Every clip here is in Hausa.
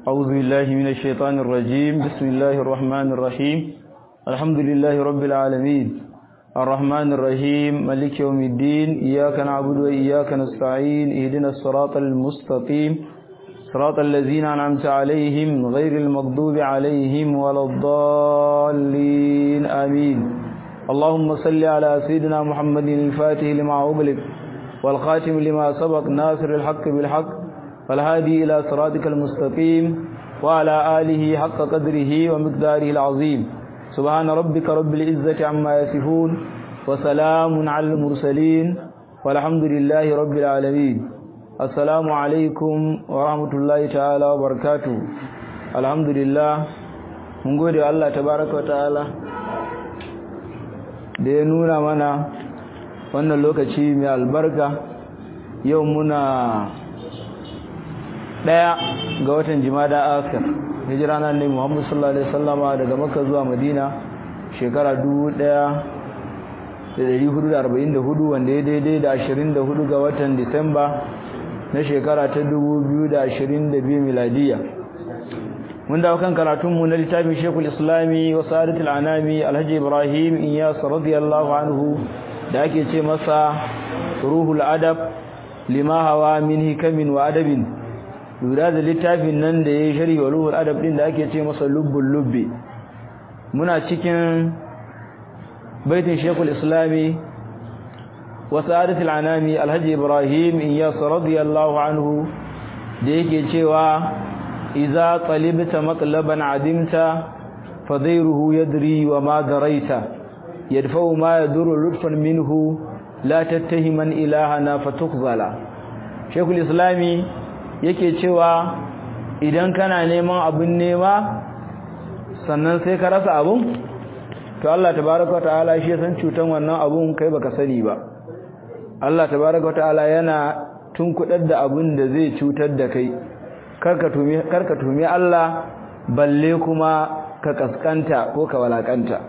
أعوذ بالله من الشيطان الرجيم بسم الله الرحمن الرحيم الحمد لله رب العالمين الرحمن الرحيم ملك يوم الدين إياك نعبد وإياك نستعين اهدنا الصراط المستقيم صراط الذين أنعمت عليهم غير المغضوب عليهم ولا الضالين آمين اللهم صل على سيدنا محمد الفاتح لما أغلق والخاتم لما سبق ناصر الحق بالحق والهادي إلى صراطك المستقيم وعلى آله حق قدره ومقداره العظيم سبحان ربك رب العزة عما يصفون وسلام على المرسلين والحمد لله رب العالمين السلام عليكم ورحمة الله تعالى وبركاته الحمد لله mun gode Allah tabaraka wa ta'ala da ya nuna mana wannan lokaci mai albarka yau muna daya ga watan jimada akhir hijira na annabi Muhammad sallallahu alaihi wasallama daga Makka zuwa Madina shekara 1444 wanda ya daidai da 24 ga watan Disamba na shekara ta 2022 miladiya mun dawo kan karatun mu na littafin Sheikhul Islami wa Sadatul Anami Alhaji Ibrahim Iyas radiyallahu anhu da ake ce masa Ruhul Adab lima hawa min hikamin wa adabin lura da littafin nan da ya yi shari wa ruhul adab din da ake ce masa lubbul lubbi muna cikin baitin shekul islami wa sa'adatul anami alhaji ibrahim iyas radiyallahu anhu da yake cewa idza talibta maqlaban adimta fadairuhu yadri wa ma daraita yadfa'u ma yadurru lutfan minhu la tattahiman ilahana fatukhzala shekul islami yake cewa idan kana neman abun nema sannan sai ka rasa abun to Allah tabaaraka ta'ala shi san cutan wannan abun kai baka sani ba Allah tabaaraka ta'ala yana tunkudar da abun da zai cutar da kai karka tumi karka tumi Allah balle kuma ka kaskanta ko ka walakanta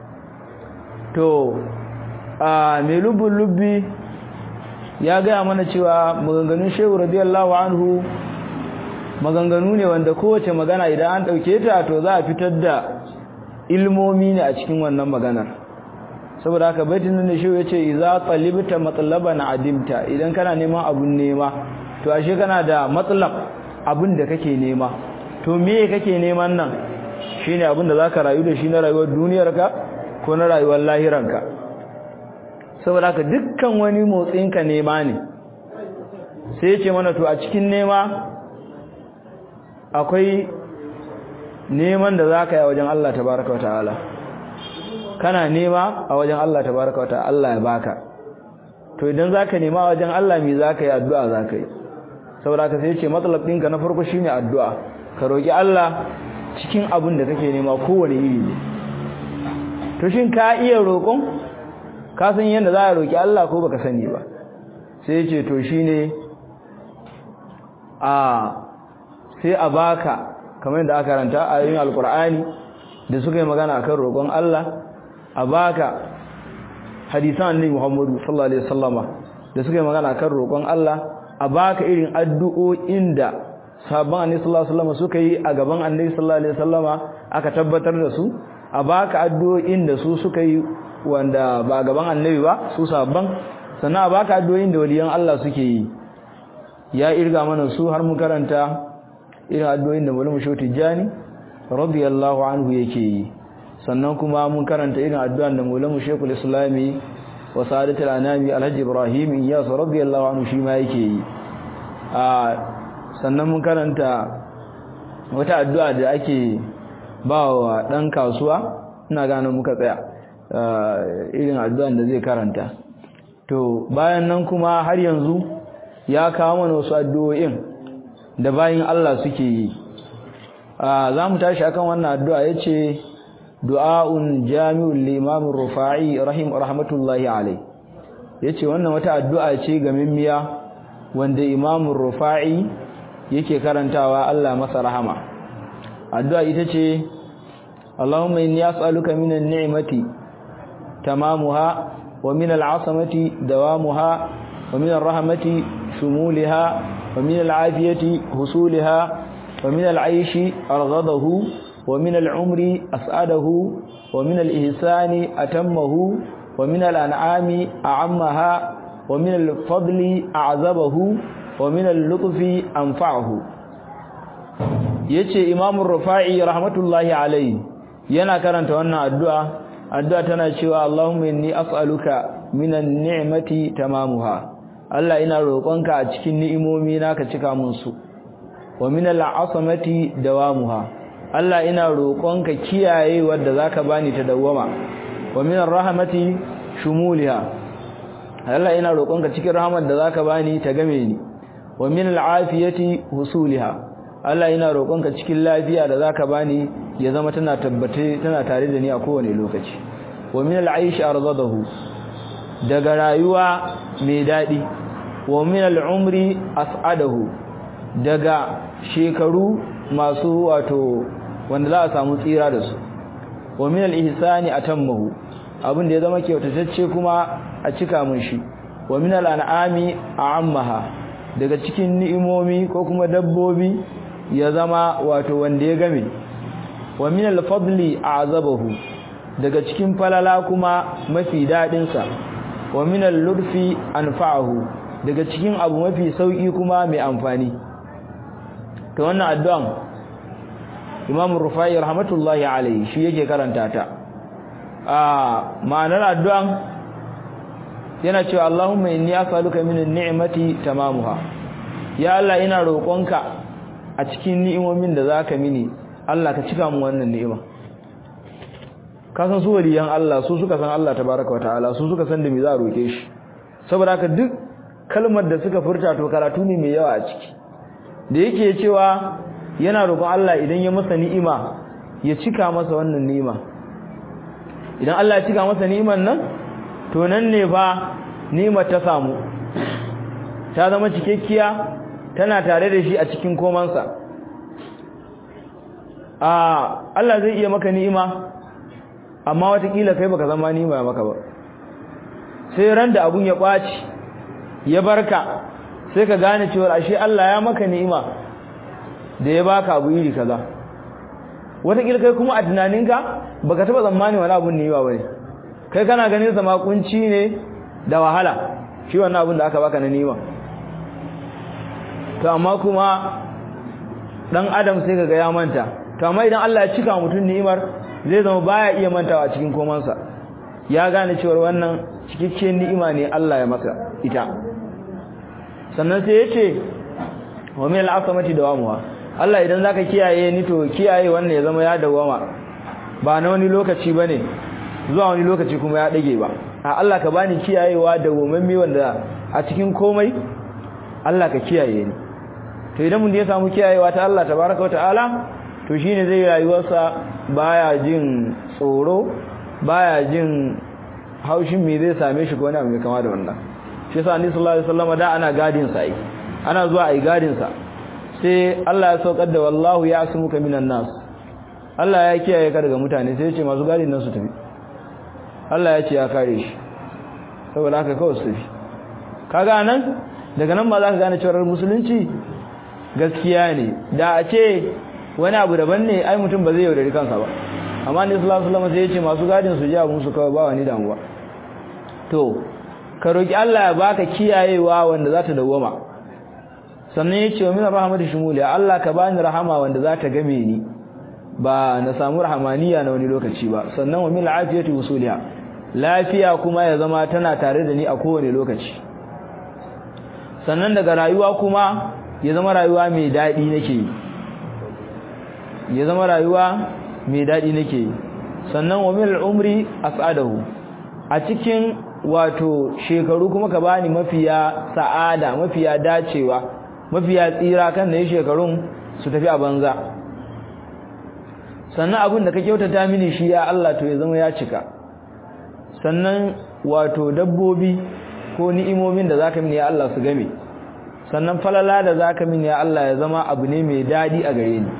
to a mai lubun lubbi ya gaya mana cewa maganganun shehu radiyallahu anhu maganganu ne wanda kowace magana idan an ɗauke ta to za a fitar da ilmomi ne a cikin wannan maganar saboda haka baitin nan da shehu ya ce iza talibta matlaban adimta idan kana neman abun nema to ashe kana da matsalab abin da kake nema to me kake neman nan shine abin da zaka rayu da shi na rayuwar duniyarka ko na rayuwar lahiranka saboda haka dukkan wani motsinka nema ne sai ce mana to a cikin nema akwai neman da zaka yi a wajen Allah tabaraka wataala kana nema a wajen Allah tabaraka wataala Allah ya baka to idan zaka nema a wajen Allah me zaka yi addu'a zaka yi saboda haka sai ce matsalab ɗinka na farko shine addu'a ka roki Allah cikin abin da kake nema kowane iri ne to shin ka iya roƙon ka san yadda za a roki Allah ko baka sani ba sai ce to shine a sai a baka kamar yadda aka karanta a yin alkur'ani da suka yi magana akan roƙon Allah a baka hadisan annabi Muhammadu sallallahu alaihi wasallama da suka yi magana akan roƙon Allah a baka irin addu'o'in da sabon annabi sallallahu alaihi wasallama suka yi a gaban annabi sallallahu alaihi wasallama aka tabbatar da su a baka addu'o'in da su suka yi wanda ba gaban annabi ba su sabban sannan a baka addu'o'in da waliyan Allah suke yi ya irga mana su har mu karanta irin addu'o'in da Maulana Shehu Tijani radiyallahu anhu yake yi sannan kuma mun karanta irin addu'an da Maulana Shehu Islami wa Sa'adatul Anami Alhaji Ibrahim Iyas radiyallahu anhu shi ma yake yi a sannan mun karanta wata addu'a da ake ba wa dan kasuwa ina gane muka tsaya irin addu'an da zai karanta to bayan nan kuma har yanzu ya kawo mana wasu addu'o'in da bayin Allah suke yi za mu tashi akan wannan addu'a yace du'aun jami'ul limam rufa'i rahim rahmatullahi alai yace wannan wata addu'a ce ga mimmiya wanda imam rufa'i yake karantawa Allah masa rahama addu'a ita ce Allahumma inni as'aluka minan ni'mati tamamuha wa min al'asamati dawamuha wa min ar-rahmati shumulaha wa min al-afiyati husulaha wa min al-aishi arghadahu wa min al-umri as'adahu wa min al-ihsani atammahu wa min al-an'ami a'ammaha wa min al-fadli a'zabahu wa min al-lutfi anfa'ahu yace Imam Rufa'i rahmatullahi alayhi yana karanta wannan addu'a addu'a tana cewa Allahumma inni as'aluka minan ni'mati tamamuha Allah ina roƙonka a cikin ni'imomi naka cika mun su wa minal asamati dawamuha Allah ina roƙonka kiyaye wanda zaka bani ta dawama wa minar rahmati shumuliha Allah ina roƙonka cikin rahmar da zaka bani ta game ni wa minal afiyati husuliha Allah ina roƙonka cikin lafiya da zaka bani ya zama tana tabbate tana tare da ni a kowane lokaci wa minal aishi arzadahu daga rayuwa mai dadi wa minal umri as'adahu daga shekaru masu wato wanda za a samu tsira da su wa minal ihsani atammahu abin da ya zama kyautatacce kuma a cika mun shi wa minal an'ami a'ammaha daga cikin ni'imomi ko kuma dabbobi ya zama wato wanda ya game wa minal fadli a'zabahu daga cikin falala kuma mafi dadin sa wa minal lurfi anfa'ahu daga cikin abu mafi sauki kuma mai amfani to wannan addu'an Imam Rufai rahmatullahi alayhi shi yake karanta ta a ma'anar addu'an yana cewa Allahumma inni as'aluka minan ni'mati tamamuha ya Allah ina roƙonka a cikin ni'imomin da zaka mini Allah ka cika mu wannan ni'ima ka san su waliyan Allah su suka san Allah tabaaraka wataala su suka san da me za a roke shi saboda haka duk kalmar da suka furta to karatu ne mai yawa a ciki da yake cewa yana roƙon Allah idan ya masa ni'ima ya cika masa wannan ni'ima idan Allah ya cika masa ni'iman nan to nan ne ba ni'imar ta samu ta zama cikekkiya tana tare da shi a cikin komansa a Allah zai iya maka ni'ima amma watakila kai baka zama ni'ima maka ba sai ran da abun ya ɓaci ya barka sai ka gane cewa ashe Allah ya maka ni'ima da ya baka abu iri kaza watakila kai kuma a tunaninka baka taba tsammani wani abun ni'ima bane kai kana ganin sa makunci ne da wahala shi wannan abun da aka baka na ni'ima to amma kuma dan adam sai kaga ya manta to amma idan Allah ya cika mutum ni'imar zai zama baya iya mantawa cikin komansa ya gane cewa wannan cikakken ni'ima ne Allah ya maka ita sannan sai yace wa min al-asamati dawamuha Allah idan zaka kiyaye ni to kiyaye wannan ya zama ya dawama ba na wani lokaci bane zuwa wani lokaci kuma ya dage ba a Allah ka bani kiyayewa da gomamme wanda a cikin komai Allah ka kiyaye ni to idan mun ya samu kiyayewa ta Allah tabaaraka ta'ala to shine zai rayuwarsa baya jin tsoro baya jin haushin me zai same shi ko wani abu mai kama da wannan shi yasa annabi sallallahu alaihi wasallam da ana gadin sa ai ana zuwa ai gadin sa sai Allah ya saukar da wallahu ya'sumuka minan nas Allah ya kiyaye ka daga mutane sai ya ce masu gadin nan su tafi Allah ya ce ya kare shi saboda haka kawai su tafi kaga nan daga nan ba za ka gane cewa musulunci gaskiya ne da a ce wani abu daban ne ai mutum ba zai yaudari kansa ba amma ne sallallahu alaihi wasallam sai ya ce masu gadin su ji abun su kawai ba wani damuwa to ka roki Allah ya baka kiyayewa wanda za ta dawwama sannan ya ce wa min rahmatu shumuli Allah ka bani rahama wanda za ta game ni ba na samu rahamaniya na wani lokaci ba sannan wa min afiyati usuliha lafiya kuma ya zama tana tare da ni a kowane lokaci sannan daga rayuwa kuma ya zama rayuwa mai daɗi nake yi ya zama rayuwa mai daɗi nake yi sannan wa min umri as'adahu a cikin wato shekaru kuma ka bani mafiya sa'ada mafiya dacewa mafiya tsira kan da ya shekarun su tafi a banza sannan abin da ka kyautata mini shi ya Allah to ya zama ya cika sannan wato dabbobi ko ni'imomin da zaka mini ya Allah su game sannan falala da zaka mini ya Allah ya zama abu ne mai dadi a gare ni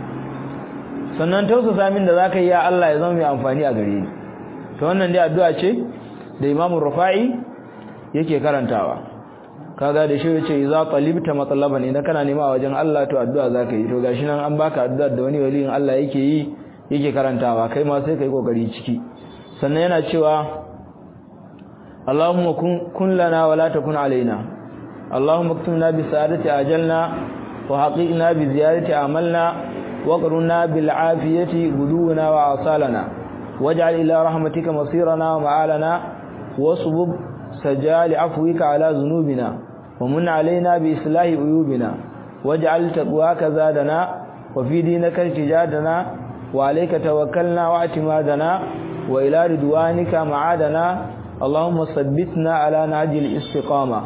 sannan tausasa min da zaka yi ya Allah ya zama mai amfani a gare ni to wannan dai addu'a ce da Imam Rufa'i yake karantawa kaga da shi yace idza talibta matlaban idan kana nema a wajen Allah to addu'a zaka yi to gashi nan an baka addu'a da wani waliyin Allah yake yi yake karantawa kai ma sai kai kokari ciki sannan yana cewa Allahumma kun kun lana wa la takun alaina Allahumma aktubna bi sa'adati ajalna wa haqiqna bi ziyarati amalna wa qurna bil afiyati guduwana wa asalana waj'al ila rahmatika masirana wa ma'alana wasbub سجال عفوك على ذنوبنا ومن علينا بإصلاح عيوبنا واجعل تقواك زادنا وفي دينك ارتجادنا وعليك توكلنا واعتمادنا وإلى رضوانك معادنا اللهم ثبتنا على نهج الاستقامة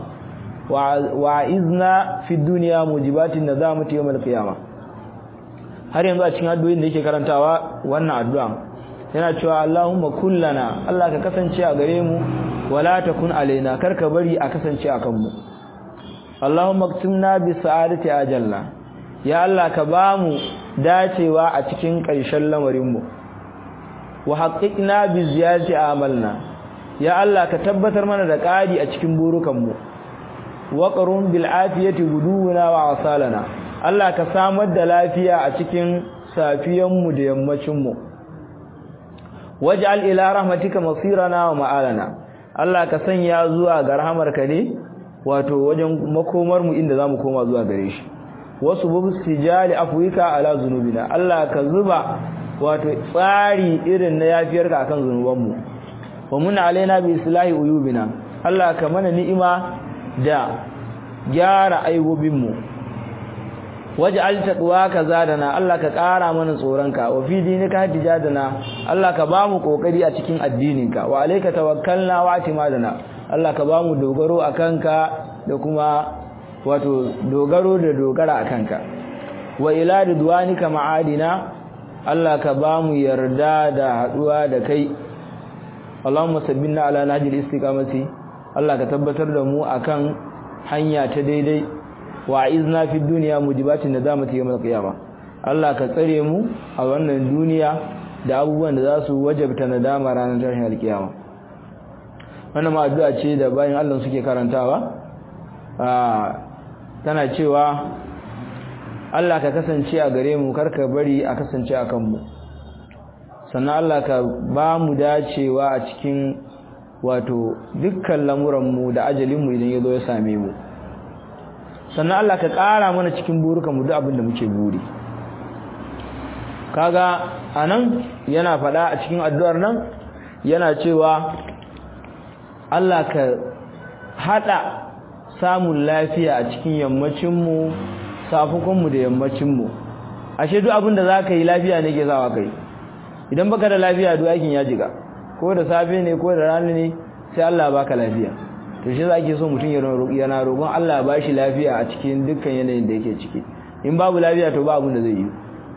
وعزنا في الدنيا موجبات الندامة يوم القيامة har yanzu a cikin addu'o'in da yake karantawa wannan addu'a yana cewa Allahumma kullana Allah ka kasance a gare mu wala takun alaina karka bari a kasance akan mu Allahumma aktimna bi sa'adati ajalla ya Allah ka bamu dacewa a cikin ƙarshen lamarin mu wa haqqiqna bi ziyadati amalna ya Allah ka tabbatar mana da ƙari a cikin burukan mu wa qarum bil afiyati guduwana wa asalana Allah ka samar da lafiya a cikin safiyan mu da yammacin mu waj'al ila rahmatika masirana wa ma'alana Allah ka sanya zuwa ga rahamarka ne wato wajen makomar mu inda zamu koma zuwa gare shi wasu bubu sijali afwika ala zunubina Allah ka zuba wato tsari irin na yafiyarka akan zunuban mu wa mun alaina bi islahi uyubina Allah ka mana ni'ima da gyara aibobin mu waj'al taqwaka zadana Allah ka ƙara mana tsoronka wa fi dinika hatijadana Allah ka bamu kokari a cikin addininka wa alayka tawakkalna wa atimadana Allah ka bamu dogaro akanka da kuma wato dogaro da dogara akanka wa ila ridwanika ma'adina Allah ka bamu yarda da haduwa da kai Allahumma sabbinna ala nahjil istiqamati Allah ka tabbatar da mu akan hanya ta daidai wa izna fi dunya mujibatin nadamati yawm al-qiyamah Allah ka tsare mu a wannan duniya da abubuwan da za su wajabta nadama ranar tashin al-qiyama wannan ma addu'a ce da bayan Allah suke karantawa tana cewa Allah ka kasance a gare mu karka bari a kasance a kanmu sannan Allah ka ba mu dacewa a cikin wato dukkan lamuranmu da ajalinmu idan ya zo ya same mu sannan Allah ka ƙara mana cikin burukanmu duk abin da muke buri kaga anan yana faɗa a cikin addu'ar nan yana cewa Allah ka haɗa samun lafiya a cikin yammacinmu safukanmu da yammacinmu ashe duk abin da za ka yi lafiya ne ke zawa kai idan baka da lafiya duk aikin ya jiga ko da safe ne ko da rana ne sai Allah baka lafiya to shi zake so mutum ya yana roƙon Allah ba shi lafiya a cikin dukkan yanayin da yake ciki in babu lafiya to ba abin da zai yi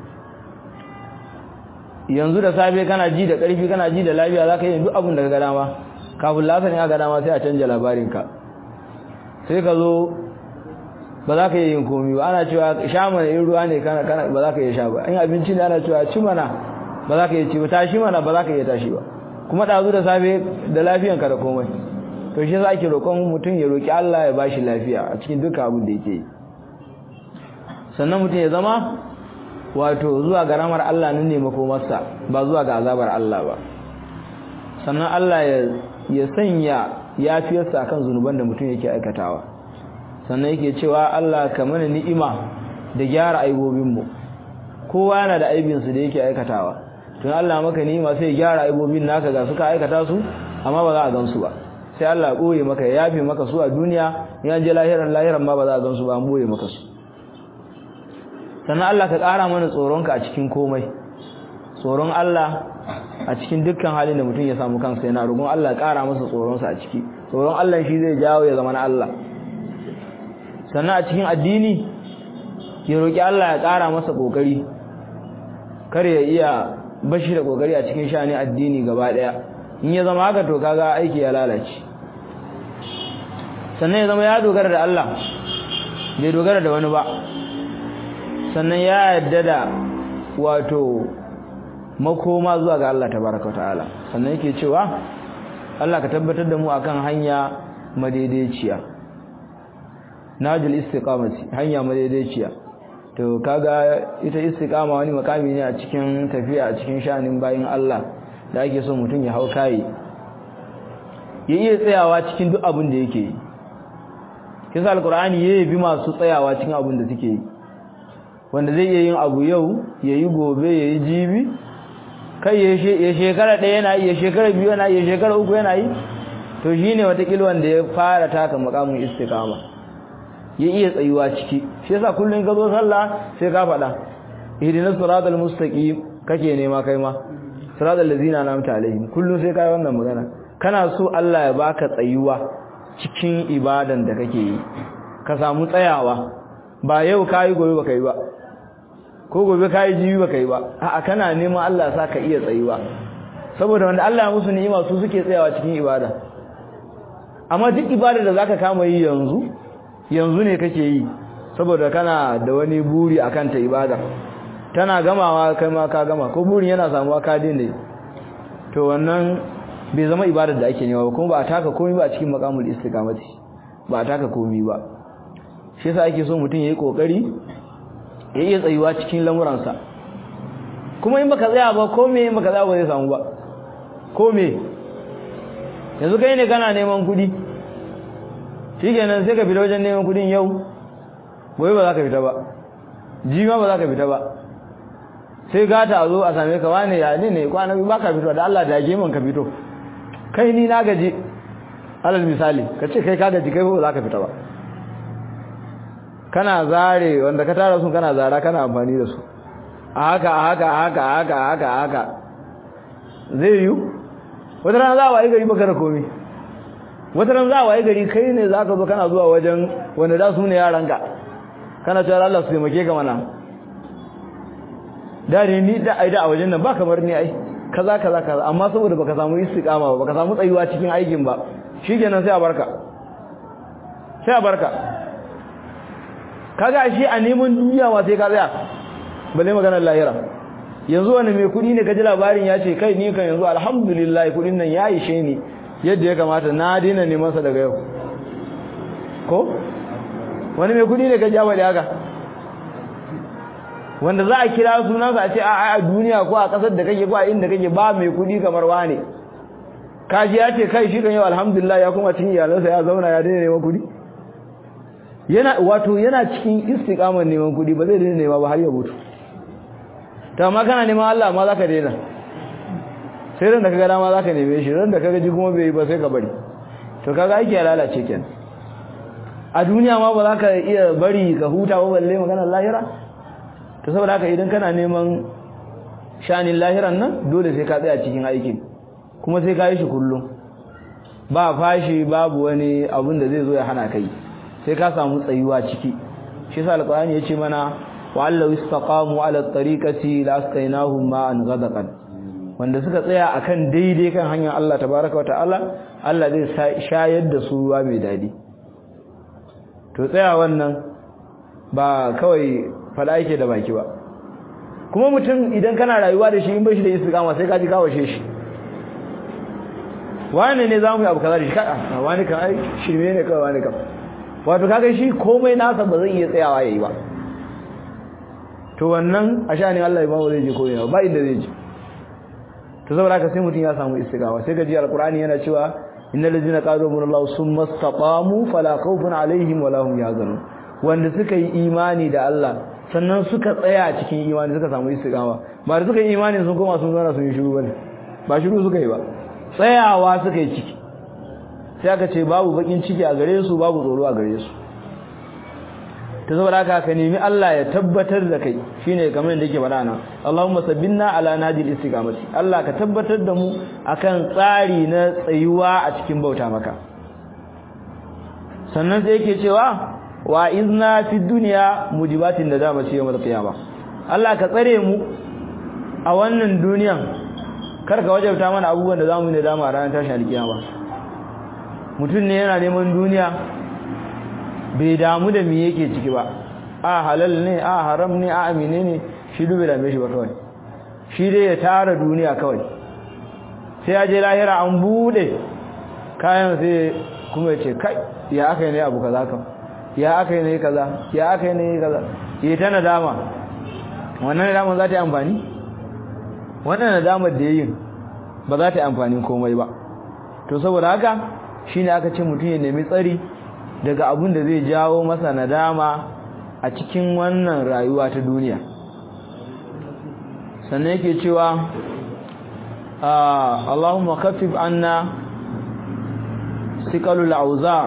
yanzu da safe kana ji da ƙarfi kana ji da lafiya zaka yi duk abin da ka ga dama kafin lasan ya ga dama sai a canja labarinka sai ka zo ba za ka yi yin komi ba ana cewa sha mana in ruwa ne ba za ka yi sha ba in abinci ne ana cewa ci mana ba za ka yi ci ba tashi mana ba za ka yi tashi ba kuma ɗazu da safe da lafiyanka da komai to shi za ki roƙon mutum ya roƙi Allah ya bashi lafiya a cikin duka abin da yake yi sannan mutum ya zama wato zuwa ga ramar Allah nan ne makomarsa ba zuwa ga azabar Allah ba sannan Allah ya sanya yafiyarsa akan zunuban da mutum yake aikatawa sannan yake cewa Allah ka mana ni'ima da gyara aibobinmu kowa yana da aibinsu da yake aikatawa tun Allah maka ni'ima sai ya gyara aibobin naka ga suka aikata su amma ba za a gansu ba sai Allah ɓoye maka ya yafe maka su a duniya ya je lahiran lahiran ma ba za a gansu ba an ɓoye maka su sannan Allah ka ƙara mana tsoronka a cikin komai tsoron Allah a cikin dukkan halin da mutum ya samu kansa yana roƙon Allah ƙara masa tsoronsa a ciki tsoron Allah shi zai jawo ya zama na Allah sannan a cikin addini ya roƙi Allah ya ƙara masa ƙoƙari kar ya iya bashi da ƙoƙari a cikin shani addini gaba ɗaya in ya zama haka to kaga aiki ya lalace sannan ya zama ya dogara da Allah bai dogara da wani ba sannan ya yadda da wato makoma zuwa ga Allah tabaraka ta'ala sannan yake cewa Allah ka tabbatar da mu akan hanya madaidaiciya najil istiqamati hanya madaidaiciya to kaga ita istiqama wani makami ne a cikin tafiya a cikin shanin bayin Allah da ake so mutum ya hau kai ya iya tsayawa cikin duk abin da yake yi kisa alqur'ani yayi bi masu tsayawa cikin abin da suke yi wanda zai iya yin abu yau yayi gobe yayi jibi kai ya shekara ɗaya yana yi ya shekara biyu yana yi ya shekara uku yana yi to shine watakila wanda ya fara taka makamin istiqama ya iya tsayuwa ciki shi yasa kullun ka zo sallah sai ka faɗa ihdinas siratal mustaqim kake nema kai ma siratal ladzina an'amta alaihim kullun sai kai wannan magana kana so Allah ya baka tsayuwa cikin ibadan da kake yi ka samu tsayawa ba yau kai gobe baka yi ba ko gobe kai jibi baka yi ba a'a kana neman Allah ya saka iya tsayuwa saboda wanda Allah ya musu ni'ima su suke tsayawa cikin ibada amma duk ibada da zaka kama yi yanzu yanzu ne kake yi saboda kana da wani buri akan ta ibada tana gamawa kai ma ka gama ko burin yana samuwa ka dinne to wannan bai zama ibadar da ake nema ba kuma ba a taka komai ba a cikin maqamul istiqamati ba a taka komai ba shi yasa ake so mutum yayi kokari ya iya tsayuwa cikin lamuransa kuma in baka tsaya ba ko me in baka tsaya ba zai samu ba ko me yanzu kai ne kana neman kuɗi shikenan sai ka fita wajen neman kuɗin yau gobe ba za ka fita ba jima ba za ka fita ba sai gata a zo a same ka wane ya ne ne kwana ba ka fito da Allah da ya man ka fito kai ni na gaji alal misali ka ce kai ka gaji kai ba za ka fita ba kana zare wanda ka tara su kana zara kana amfani da su a haka a haka a haka a haka a haka a haka zai yiwu wata rana za a wayi gari baka da komai wata rana za a wayi gari kai ne za ka zo kana zuwa wajen wanda da su ne yaranka kana cewa Allah su taimake ka mana da ne ni da aida a wajen nan ba kamar ni ai kaza kaza kaza amma saboda baka samu istiqama ba baka samu tsayuwa cikin aikin ba shikenan sai a barka sai a barka kaga shi a neman duniya wa sai ka tsaya balle maganar lahira yanzu wani mai kudi ne kaji labarin ya ce kai ni kan yanzu alhamdulillah kudin nan ya ishe ni yadda ya kamata na daina neman sa daga yau ko wani mai kudi ne kaji ya faɗi haka wanda za a kira sunansa a ce a a duniya ko a kasar da kake ko a inda kake ba mai kudi kamar wane kaji ya ce kai shi kan yau alhamdulillah ya kuma cin iyalansa ya zauna ya daina neman kudi yana wato yana cikin istiqamar neman kudi ba zai daina nema ba har ya mutu to amma kana neman Allah amma zaka daina sai ran da kaga dama zaka neme shi ran da kaga ji kuma bai yi ba sai ka bari to kaga aiki ya lalace kenan a duniya ma ba zaka iya bari ka huta ba balle maganar lahira to saboda haka idan kana neman shanin lahiran nan dole sai ka tsaya cikin aikin kuma sai ka yi shi kullum ba fashi babu wani abun da zai zo ya hana kai sai ka samu tsayuwa ciki shi yasa alqur'ani yace mana wa allahu istaqamu ala tariqati la asqainahum ma'an ghadaqan wanda suka tsaya akan daidai kan hanyar Allah tabaaraka wa ta'ala Allah zai shayar da su ruwa mai dadi to tsaya wannan ba kawai fada yake da baki ba kuma mutum idan kana rayuwa da shi in bai shi da istiqama sai ka ji kawashe shi wani ne zamu yi abu kaza da shi kada wani kan ai shirme ne kawai wani kan wato kaga shi komai nasa ba zai iya tsayawa yayi ba to wannan a sha'anin Allah ba zai je koyi ba inda zai je to saboda haka sai mutum ya samu istiqama sai gaji alqur'ani yana cewa innal ladzina qalu billahi summa istaqamu fala khawfun alaihim wala hum yahzanun wanda suka yi imani da Allah sannan suka tsaya cikin imani suka samu istiqama ba da suka yi imani sun koma sun zauna sun yi shiru bane ba shiru suka yi ba tsayawa suka yi ciki sai aka ce babu bakin ciki a gare su babu tsoro a gare su ta saboda haka ka nemi Allah ya tabbatar da kai shine kamar yadda yake faɗa nan Allahumma sabbinna ala nadil istiqamati Allah ka tabbatar da mu akan tsari na tsayuwa a cikin bauta maka sannan sai yake cewa wa izna fi dunya mujibatin da dama ce yawmal qiyama Allah ka tsare mu a wannan duniyan kar ka wajabta mana abubuwan da zamu yi da dama a ranar tashin alkiyama mutum ne yana neman duniya bai damu da me yake ciki ba a halal ne a haram ne a amine ne shi dube da shi ba kawai shi dai ya tara duniya kawai sai ya je lahira an bude kayan sai kuma ya ce kai ya aka ne abu kaza kan ya aka yi ne kaza ya aka yi ne kaza yi ta nadama wannan nadama za ta yi amfani wannan nadamar da yayin ba za ta yi amfani komai ba to saboda haka shine aka ce mutum ya nemi tsari daga abin da zai jawo masa nadama a cikin wannan rayuwa ta duniya sannan yake cewa Allahumma khaffif anna siqalul auzar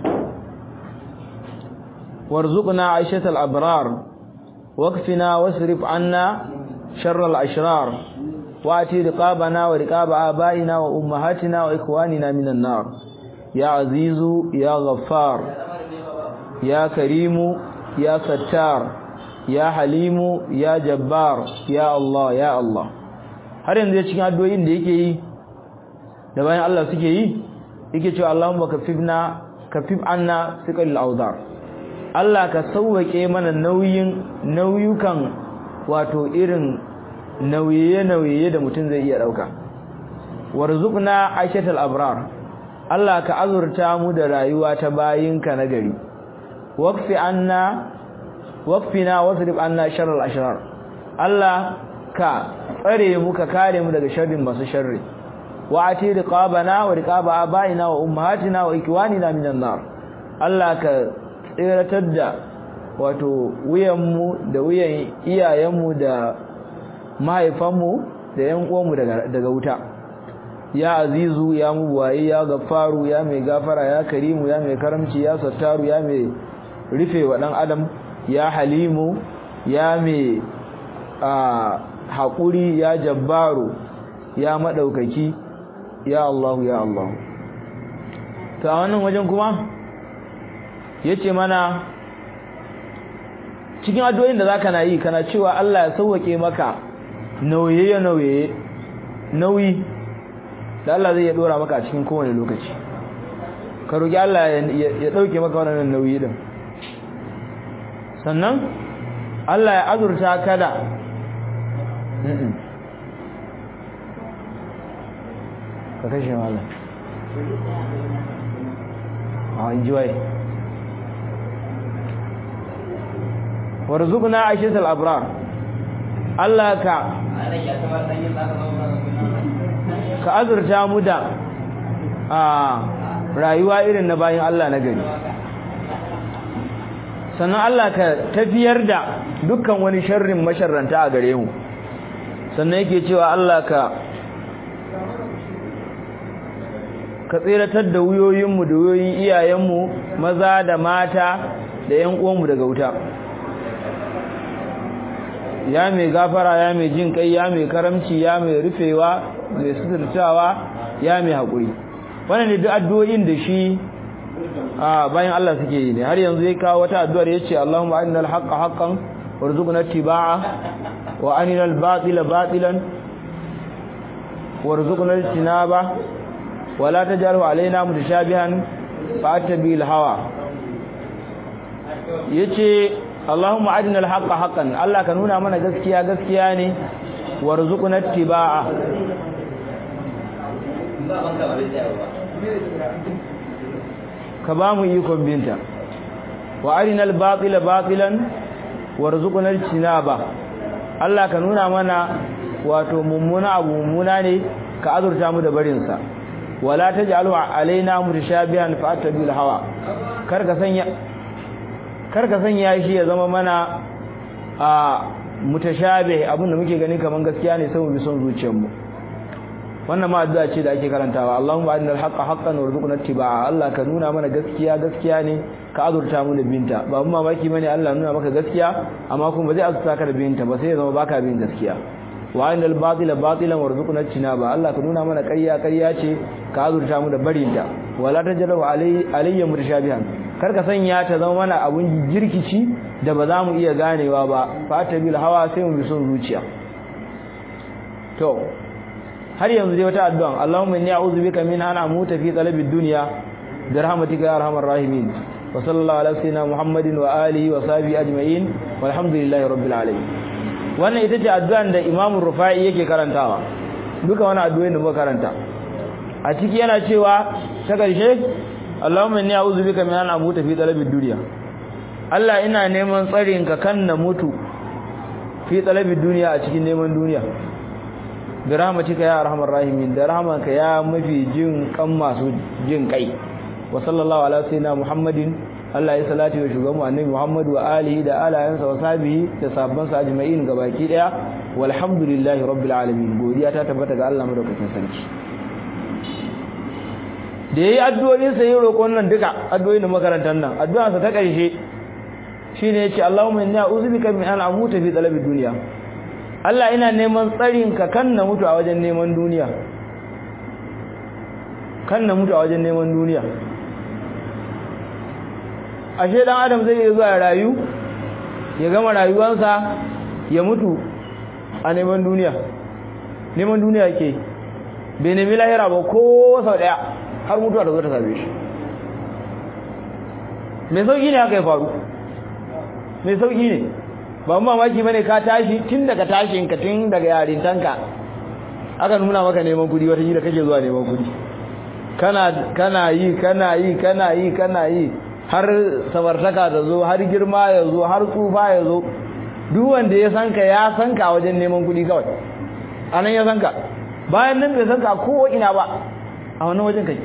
warzuqna 'aishatal abrar waqfina wasrif anna sharral ashrar wa'ti riqabana wa riqab abaina wa ummahatina wa ikhwanina minan nar ya azizu ya ghaffar ya karimu ya sattar ya halimu ya jabbar ya Allah ya Allah har yanzu cikin addu'o'in da yake yi da bayan Allah suke yi yake cewa Allahumma kafifna kafif anna siqal awzar Allah ka sauwake mana nauyin nauyukan wato irin nauyiye nauyiye da mutum zai iya dauka warzuqna aishatal abrar Allah ka azurta mu da rayuwa ta bayinka na gari waqfi anna waqfina wasrif anna sharral ashrar Allah ka tsare mu ka kare mu daga sharrin masu sharri wa ati riqabana wa riqaba abaina wa ummahatina wa ikwanina minan nar Allah ka tsiratar da wato wuyan mu da wuyan iyayen mu da mahaifan mu da yan uwan mu daga daga wuta ya azizu ya mubayi ya gafaru ya mai gafara ya karimu ya mai karamci ya sattaru ya mai rufe wa dan adam ya halimu ya mai haƙuri ya jabbaru ya maɗaukaki ya Allahu ya Allahu ta wannan wajen kuma ya ce mana cikin addu'o'in da za ka na yi kana cewa Allah ya sauwaƙe maka nauye-nauye nauyi da Allah zai ya ɗora maka a cikin kowane lokaci ka roƙi Allah ya ɗauke maka wannan nauyi ɗin sannan Allah ya azurta kada ka kashe mala a injiwai warzuqna aishatal abrar Allah ka ka azurta mu da a rayuwa irin na bayan Allah na gari sannan Allah ka tafiyar da dukkan wani sharrin masharranta a gare mu sannan yake cewa Allah ka ka tsiratar da wuyoyinmu da wuyoyin iyayenmu maza da mata da ƴan uwanmu daga wuta ya mai gafara ya mai jin kai ya mai karamci ya mai rufewa mai suturtawa ya mai haƙuri wannan ne duk addu'o'in da shi a bayan Allah suke yi ne har yanzu ya kawo wata addu'ar yace Allahumma arinal haqqa haqqan warzuqna ittiba'a wa arinal batila batilan warzuqna ijtinaba wa la taj'alhu alaina mutashabihan fa'tabil hawa yace Allahumma arinal haqqa haqqan Allah ka nuna mana gaskiya gaskiya ne warzuqna ittiba'a ka ba mu ikon binta wa arinal batila batilan warzuqna ijtinaba Allah ka nuna mana wato mummuna abu mummuna ne ka azurta mu da barin sa wala taj'alu alaina mutashabihan fa'tabil hawa kar ka sanya kar ka sanya shi ya zama mana a mutashabih abinda muke gani kaman gaskiya ne sai mu bi son zuciyarmu wannan ma addu'a ce da ake karantawa Allahumma arinal haqqa haqqan warzuqna ittiba'a Allah ka nuna mana gaskiya gaskiya ne ka azurta mu da binta ba mun mamaki bane Allah nuna maka gaskiya amma kuma ba zai azurta ka da binta ba sai ya zama baka bin gaskiya wa arinal batila batilan warzuqna ittinaba Allah ka nuna mana ƙarya ƙarya ce ka azurta mu da barinta wala tajru alayya mutashabihan kar ka sanya ta zama mana abun jirkici da ba za mu iya ganewa ba fatabil hawa sai mu bi son zuciya to har yanzu dai wata addu'a Allahumma inni a'udhu bika min an amuta fi talabi dunya bi rahmatika ya arhamar rahimin wa sallallahu ala sayyidina Muhammadin wa alihi wa sahbihi ajma'in walhamdulillahi rabbil alamin wannan ita ce addu'an da Imam Rufai yake karantawa duka wannan addu'o'in da muka karanta a ciki yana cewa ta karshe Allahumma inni a'udhu bika min an amuta fi talabi dunya Allah ina neman tsarin ka kan na mutu fi talabi duniya a cikin neman duniya bi rahmatika ya arhamar rahimin da rahmanka ya mafi jin kan masu jin kai wa sallallahu ala sayyidina muhammadin Allah ya salati wa shugaban annabi Muhammad wa alihi da alayansa wa sahbihi da sabban sa ajma'in gabaki daya walhamdulillahi rabbil alamin godiya ta tabbata ga Allah madaukakin sarki da yayi addu'o'in sa yin roƙon nan duka addu'o'in da makarantar nan addu'an sa ta ƙarshe shine yace Allahumma inni a'udhu bika min an amuta fi talabi dunya Allah ina neman tsarin ka kan na mutu a wajen neman duniya kan na mutu a wajen neman duniya ashe dan adam zai iya zuwa rayu ya gama rayuwarsa ya mutu a neman duniya neman duniya ke bai nemi lahira ba ko sau daya har mutuwa da zo ta same shi mai sauki ne haka ya faru mai sauki ne ba mamaki bane ka tashi tun daga tashin ka tun daga yarintanka aka nuna maka neman kudi wata da kake zuwa neman kudi kana kana yi kana yi kana yi kana yi har samartaka ta zo har girma ya zo har tsufa ya zo duk wanda ya san ka ya san ka wajen neman kudi kawai anan ya san ka bayan nan bai san ka ko ina ba a wannan wajen kake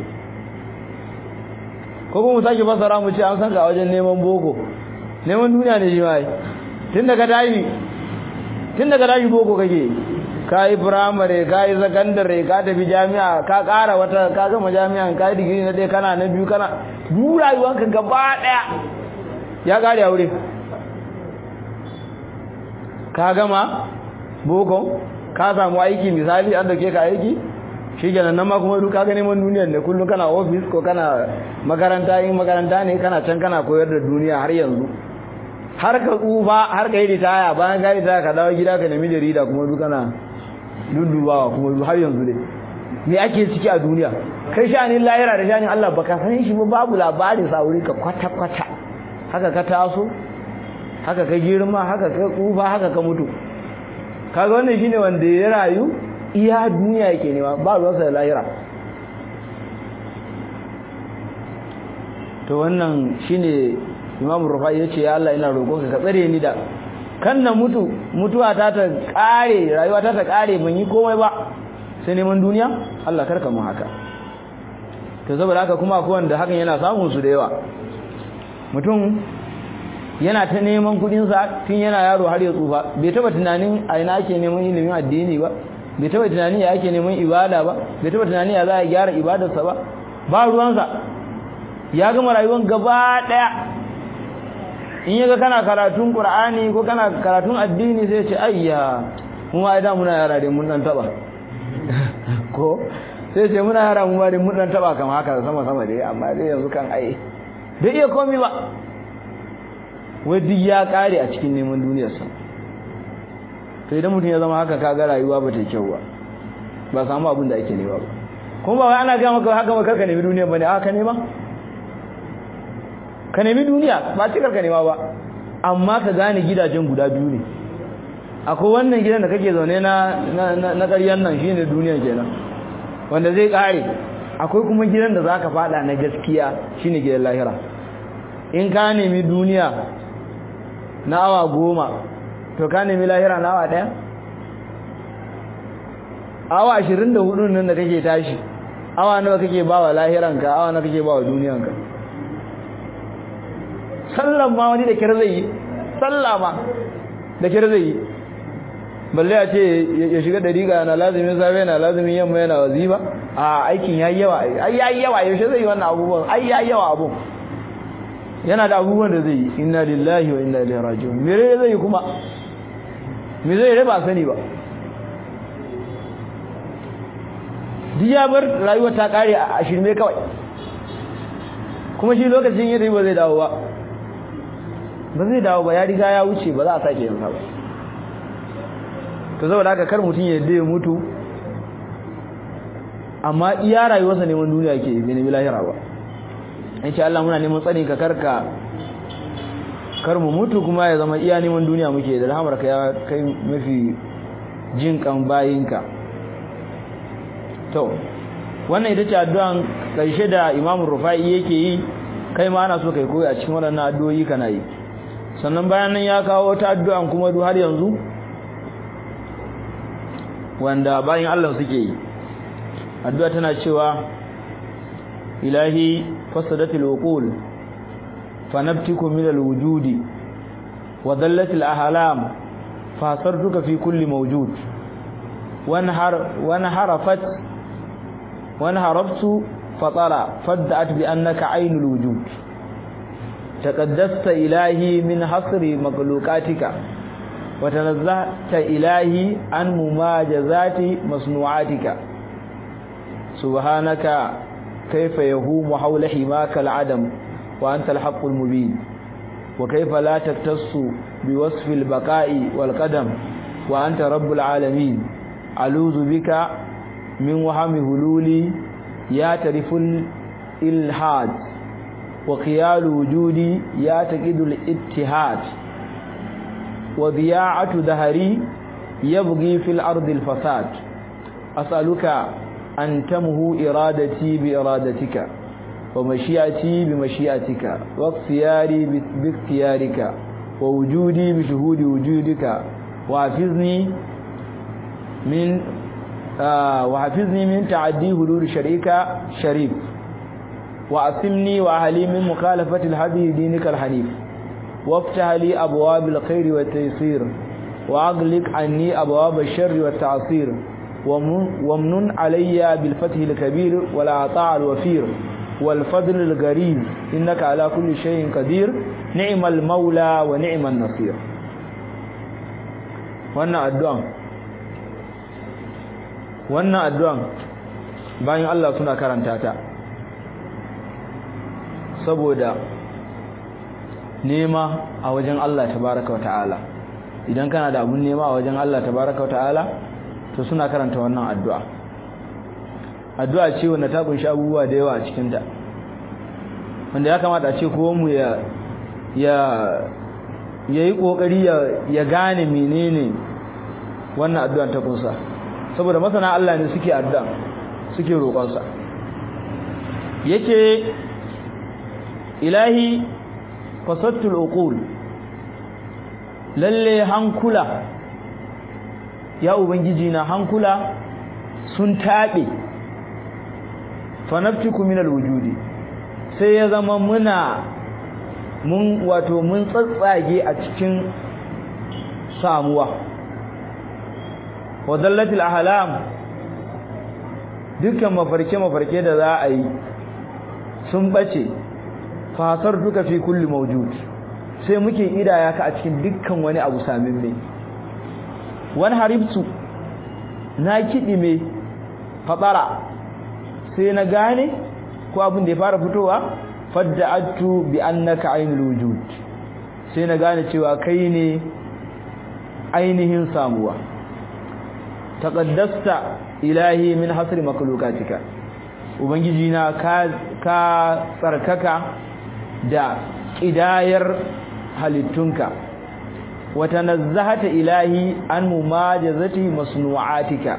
ko kuma mu sake fasara mu ce an san ka wajen neman boko neman duniya ne shi ma yi tun daga tashi tun daga tashi boko kake ka yi firamare ka yi sakandare ka tafi jami'a ka ƙara wata ka gama jami'an ka yi digiri na ɗaya kana na biyu kana duk rayuwanka gaba ɗaya ya ƙare a wuri ka gama boko ka samu aiki misali an dauke ka aiki shi kenan nan ma kuma duk ka ga neman duniyar ne kullum kana ofis ko kana makaranta in makaranta ne kana can kana koyar da duniya har yanzu har ka tsufa har ka yi ritaya bayan ka yi ritaya ka dawo gida ka nemi jarida kuma duk kana dundubawa kuma har yanzu ne me ake ciki a duniya kai shanin lahira da shanin Allah baka san shi ba babu labarin sa wuri ka kwata kwata haka ka taso haka ka girma haka ka tsufa haka ka mutu kaga wannan shine wanda ya rayu iya duniya yake nema ba ruwansa da lahira to wannan shine Imam Rufai yace ya Allah ina roƙonka ka tsare ni da kan na mutu mutuwa ta ta kare rayuwa ta ta kare ban yi komai ba sai neman duniya Allah karka mu haka to saboda haka kuma akwai wanda hakan yana samun su da yawa mutum yana ta neman kudin sa tun yana yaro har ya tsufa bai taba tunanin a ina ake neman ilimin addini ba bai taba tunanin ya ake neman ibada ba bai taba tunanin ya za a gyara ibadarsa ba ba ruwansa ya gama rayuwar gaba daya in yaga kana karatun qur'ani ko kana karatun addini sai ce ayya mu ai da muna yara dai mun dan taba ko sai ce muna yara mu ma dai mun dan taba kamar haka sama sama dai amma dai yanzu kan ai bai iya komai ba wai duk ya kare a cikin neman duniyarsa to idan mutum ya zama haka kaga rayuwa ba ta kyau ba ba samu abin da ake nema ba kuma ba wai ana ga maka haka ba karka nemi duniya bane aka nema ka nemi duniya ba cikar ka nema ba amma ka gane gidajen guda biyu ne akwai wannan gidan da kake zaune na na ƙaryan nan shine duniya kenan wanda zai kare akwai kuma gidan da zaka fada na gaskiya shine gidan lahira in ka nemi duniya na awa goma to ka nemi lahira na awa daya awa ashirin da hudu nan da kake tashi awa nawa kake ba wa lahiranka awa nawa kake ba wa duniyanka sallan ma wani da kira zai yi sallah ma da kira zai yi balle a ce ya shiga dariƙa na lazimin safe na lazimin yamma yana wazifa a aikin yayi yawa ai yayi yawa yaushe zai yi wannan abubuwan ai yayi yawa abun yana da abubuwan da zai yi inna lillahi wa inna ilaihi raji'un me zai yi kuma me zai yi ba sani ba diya bar rayuwa ta kare a shirme kawai kuma shi lokacin yadda ba zai dawo ba ba zai dawo ba ya riga ya wuce ba za a sake yin ba to saboda haka kar mutum ya yadda ya mutu amma iya rayuwarsa neman duniya ke bai nemi lahira ba in Allah muna neman tsani ka karka kar mu mutu kuma ya zama iya neman duniya muke da rahamarka ya kai mafi jin kan bayinka to wannan ita ce addu'an karshe da Imam Rufai yake yi kai ma ana so kai koyi a cikin waɗannan addu'o'i kana yi sannan bayan nan ya kawo ta addu'an kuma du har yanzu wanda bayan Allah suke yi addu'a tana cewa ilahi fasadatil uqul fanabtiku min alwujudi wa dallatil ahlam fasartuka fi kulli mawjud wanhar wanharafat wanharaftu fatara fadda'at bi annaka aynul wujud تقدست إلهي من حصر مخلوقاتك وتنزهت إلهي عن مماجزات مصنوعاتك سبحانك كيف يهوم حول حماك العدم وأنت الحق المبين وكيف لا تكتص بوصف البقاء والقدم وأنت رب العالمين ألوذ بك من وهم هلولي يعترف الإلحاد وقيال وجودي يعتقد الاتحاد وضياعة دهري يبغي في الأرض الفساد أسألك أن تمه إرادتي بإرادتك ومشيئتي بمشيئتك واختياري باختيارك ووجودي بشهود وجودك وحفظني من آه وحفظني من تعدي حدود شريك شريف وأسمني وأهلي من مخالفة الهدي دينك الحنيف وافتح لي أبواب الخير والتيسير وأغلق عني أبواب الشر والتعصير ومنن علي بالفتح الكبير والعطاء الوفير والفضل الغريب إنك على كل شيء قدير نعم المولى ونعم النصير wannan addu'an wannan addu'an bayan Allah suna karanta ta saboda nema a wajen Allah tabaraka wa ta'ala idan kana da abun nema a wajen Allah tabaraka wa ta'ala to suna karanta wannan addu'a addu'a ce wanda ta kunshi abubuwa da yawa a cikin ta wanda ya kamata a ce ko mu ya ya yayi kokari ya ya gane menene wannan addu'a ta kunsa saboda masana Allah ne suke addu'a suke roƙon sa yake ilahi fasattul uqul lalle hankula ya ubangiji na hankula sun tabe fanaftiku minal wujudi sai ya zama muna mun wato mun tsatsage a cikin samuwa wadallatil ahlam dukkan mafarke mafarke da za a yi sun bace fasar duka fi kulli mawjud sai muke idaya ka a cikin dukkan wani abu samin mai wani haribtu na kiɗi mai fatsara sai na gane ko abin da ya fara fitowa fadda'attu bi annaka ainul wujud sai na gane cewa kai ne ainihin samuwa taqaddasta ilahi min hasri makhluqatika ubangiji na ka ka tsarkaka da ƙidayar halittunka wata nazzahata ilahi an mumajazati masnu'atika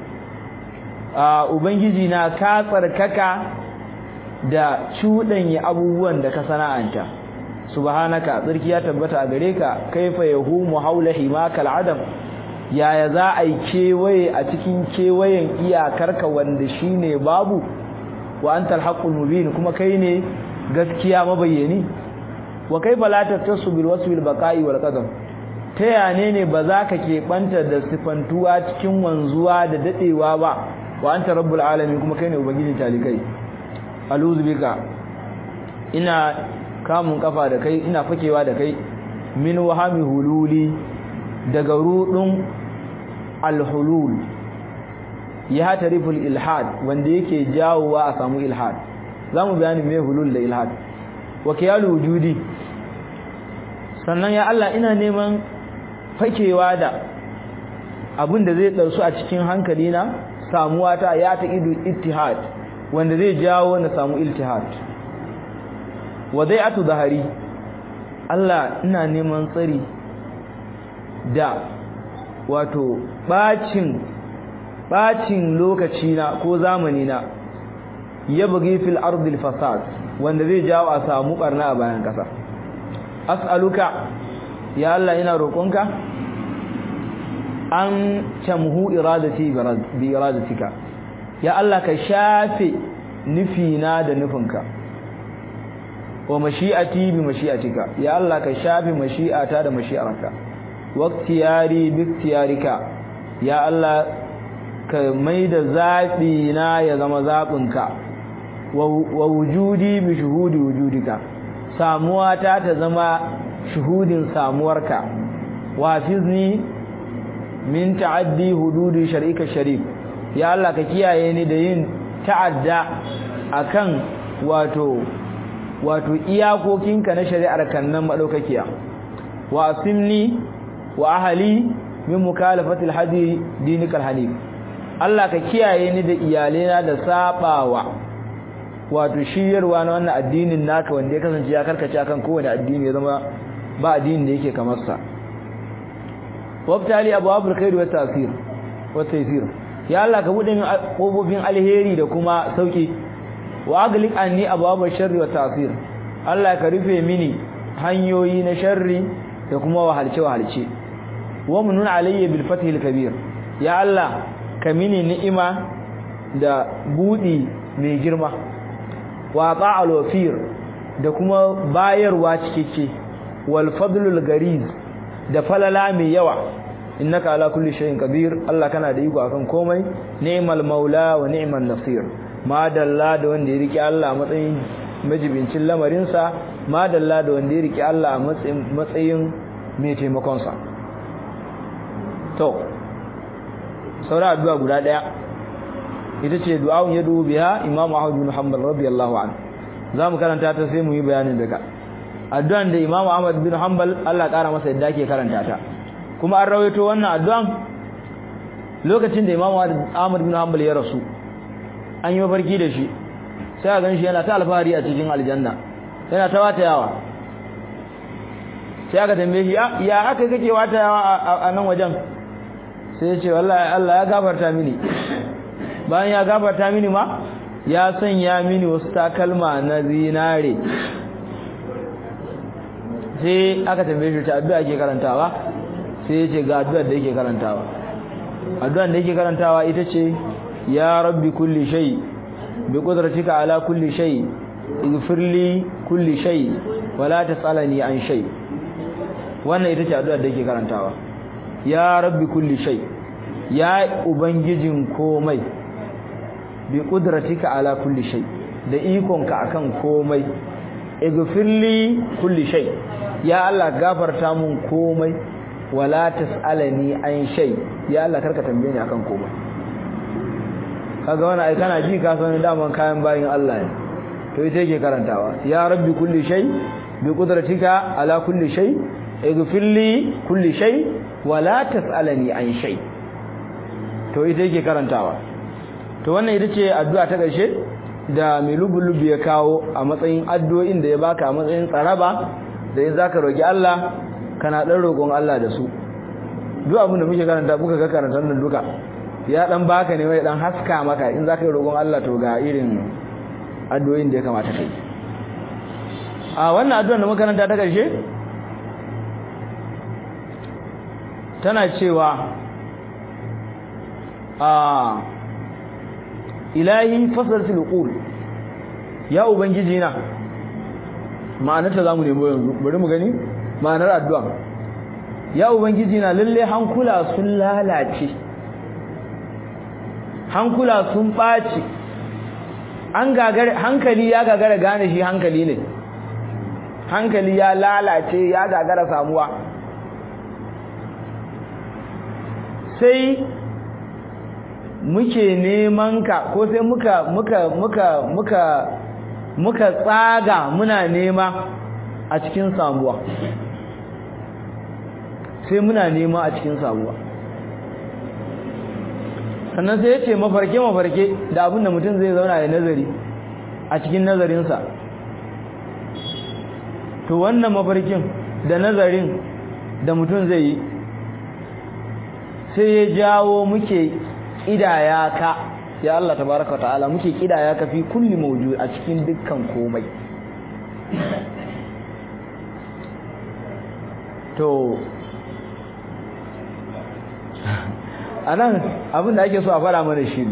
a ubangiji na ka tsarkaka da cuɗanya abubuwan da ka sana'anta subhanaka tsarki ya tabbata a gare ka kaifa yahumu haula himakal adam yaya za a yi kewaye a cikin kewayen iyakarka wanda shine babu wa antal haqqul mubin kuma kai ne gaskiya mabayyani wa kaifa la tattasu bil wasfi al baqa'i wal qadam ta yane ne ba za ka keɓanta da sifantuwa cikin wanzuwa da dadewa ba wa anta rabbul alamin kuma kai ne ubangijin talikai aluzu bika ina kamun kafa da kai ina fakewa da kai min wahami hululi daga rudun alhulul ya tariful ilhad wanda yake jawowa a samu ilhad zamu bayani me hulul da ilhad wa kiyalu wujudi sannan ya Allah ina neman fakewa da abin da zai darsu a cikin hankali na samuwa ta ya ta idu ittihad wanda zai jawo na samu iltihad wa atu zahari Allah ina neman tsari da wato bacin bacin lokaci na ko zamani na ya bugi fil ardil fasad wanda zai jawo a samu barna a bayan kasa as'aluka ya Allah ina roƙonka an tamhu iradati bi iradatika ya Allah ka shafe nufina da nufinka wa mashi'ati bi mashi'atika ya Allah ka shafe mashi'ata da mashi'arka waqtiyari bi iktiyarika ya Allah ka maida zabi na ya zama zabinka wa wujudi bi shuhudi wujudika samuwa ta ta zama shuhudin samuwarka wa hafizni min ta'addi hududi shar'ika sharif ya Allah ka kiyaye ni da yin ta'adda akan wato wato iyakokinka na shari'ar kannan madaukakiya wa asimni wa ahli min mukhalafati alhadi dinikal hanif Allah ka kiyaye ni da iyalena da sabawa wato shiyarwa na wannan addinin naka wanda ya kasance ya karkace akan kowane addini ya zama ba addinin da yake kamar sa wabtali abwabul khair wa ta'sir wa taysir ya Allah ka bude min kofofin alheri da kuma sauki wa aglik anni abwabul sharri wa ta'sir Allah ka rufe mini hanyoyi na sharri da kuma wahalce wahalce wa munun alayya bil fathil kabir ya Allah ka mini ni'ima da budi mai girma wa ta'al wafir da kuma bayarwa cikakke wal fadlul gariz da falala mai yawa innaka ala kulli shay'in qadir Allah kana da iko akan komai ni'mal maula wa ni'man nasir madalla da wanda ya riki Allah matsayin majibincin lamarin sa madalla da wanda ya riki Allah matsayin matsayin mai taimakon sa to saura addu'a guda daya ita ce du'a'un yadu biha Imam Ahmad bin Hanbal radiyallahu anhu zamu karanta ta sai mu yi bayanin daga addu'an da Imam Ahmad bin Hanbal Allah kara masa yadda ke karanta ta kuma an rawaito wannan addu'an lokacin da Imam Ahmad bin Hanbal ya rasu an yi mafarki da shi sai a ganshi yana ta alfahari a cikin aljanna yana ta wata yawa sai aka tambaye shi ya aka kake wata yawa a nan wajen sai ya ce wallahi Allah ya gafarta mini bayan ya gafarta mini ma ya sanya mini wasu takalma na zinare sai aka tambaye shi ta addu'a ke karantawa sai ya ce ga addu'ar da yake karantawa addu'ar da yake karantawa ita ce ya rabbi kulli shay bi qudratika ala kulli shay ighfir li kulli shay wala tasalani an shay wannan ita ce addu'ar da yake karantawa ya rabbi kulli shay ya ubangijin komai bi qudratika ala kulli shay da ikonka akan komai ighfirli kulli shay ya Allah gafarta mun komai wala tasalani an shay ya Allah karka tambaye ni akan komai kaga wannan ai kana ji ka san daman kayan bayin Allah ne to ita yake karantawa ya rabbi kulli shay bi qudratika ala kulli shay ighfirli kulli shay wala tasalani an shay to ita yake karantawa to wannan ita ce addu'a ta ƙarshe da mai lubulubu ya kawo a matsayin addu'o'in da ya baka a matsayin tsaraba da in zaka roki Allah kana dan roƙon Allah da su duk abin da muke karanta muka ga karantar nan duka ya dan baka ne wai dan haska maka in zaka yi roƙon Allah to ga irin addu'o'in da ya kamata kai a wannan addu'ar da muka karanta ta ƙarshe tana cewa a ilahi fasalatul qul ya ubangiji na ma'anar ta zamu nemo yanzu bari mu gani ma'anar addu'a ya ubangiji na lalle hankula sun lalace hankula sun baci an gagare hankali ya gagara gane shi hankali ne hankali ya lalace ya gagara samuwa sai muke neman ka ko sai muka muka muka muka muka tsaga muna nema a cikin samuwa sai muna nema a cikin samuwa sannan sai yace mafarke mafarke da abin da mutum zai zauna ya nazari a cikin nazarinsa to wannan mafarkin da nazarin da mutum zai yi sai ya jawo muke kidaya ka ya Allah tabaraka ta'ala muke kidaya ka fi kulli mawjud a cikin dukkan komai to anan abin da ake so a fara mana shi ne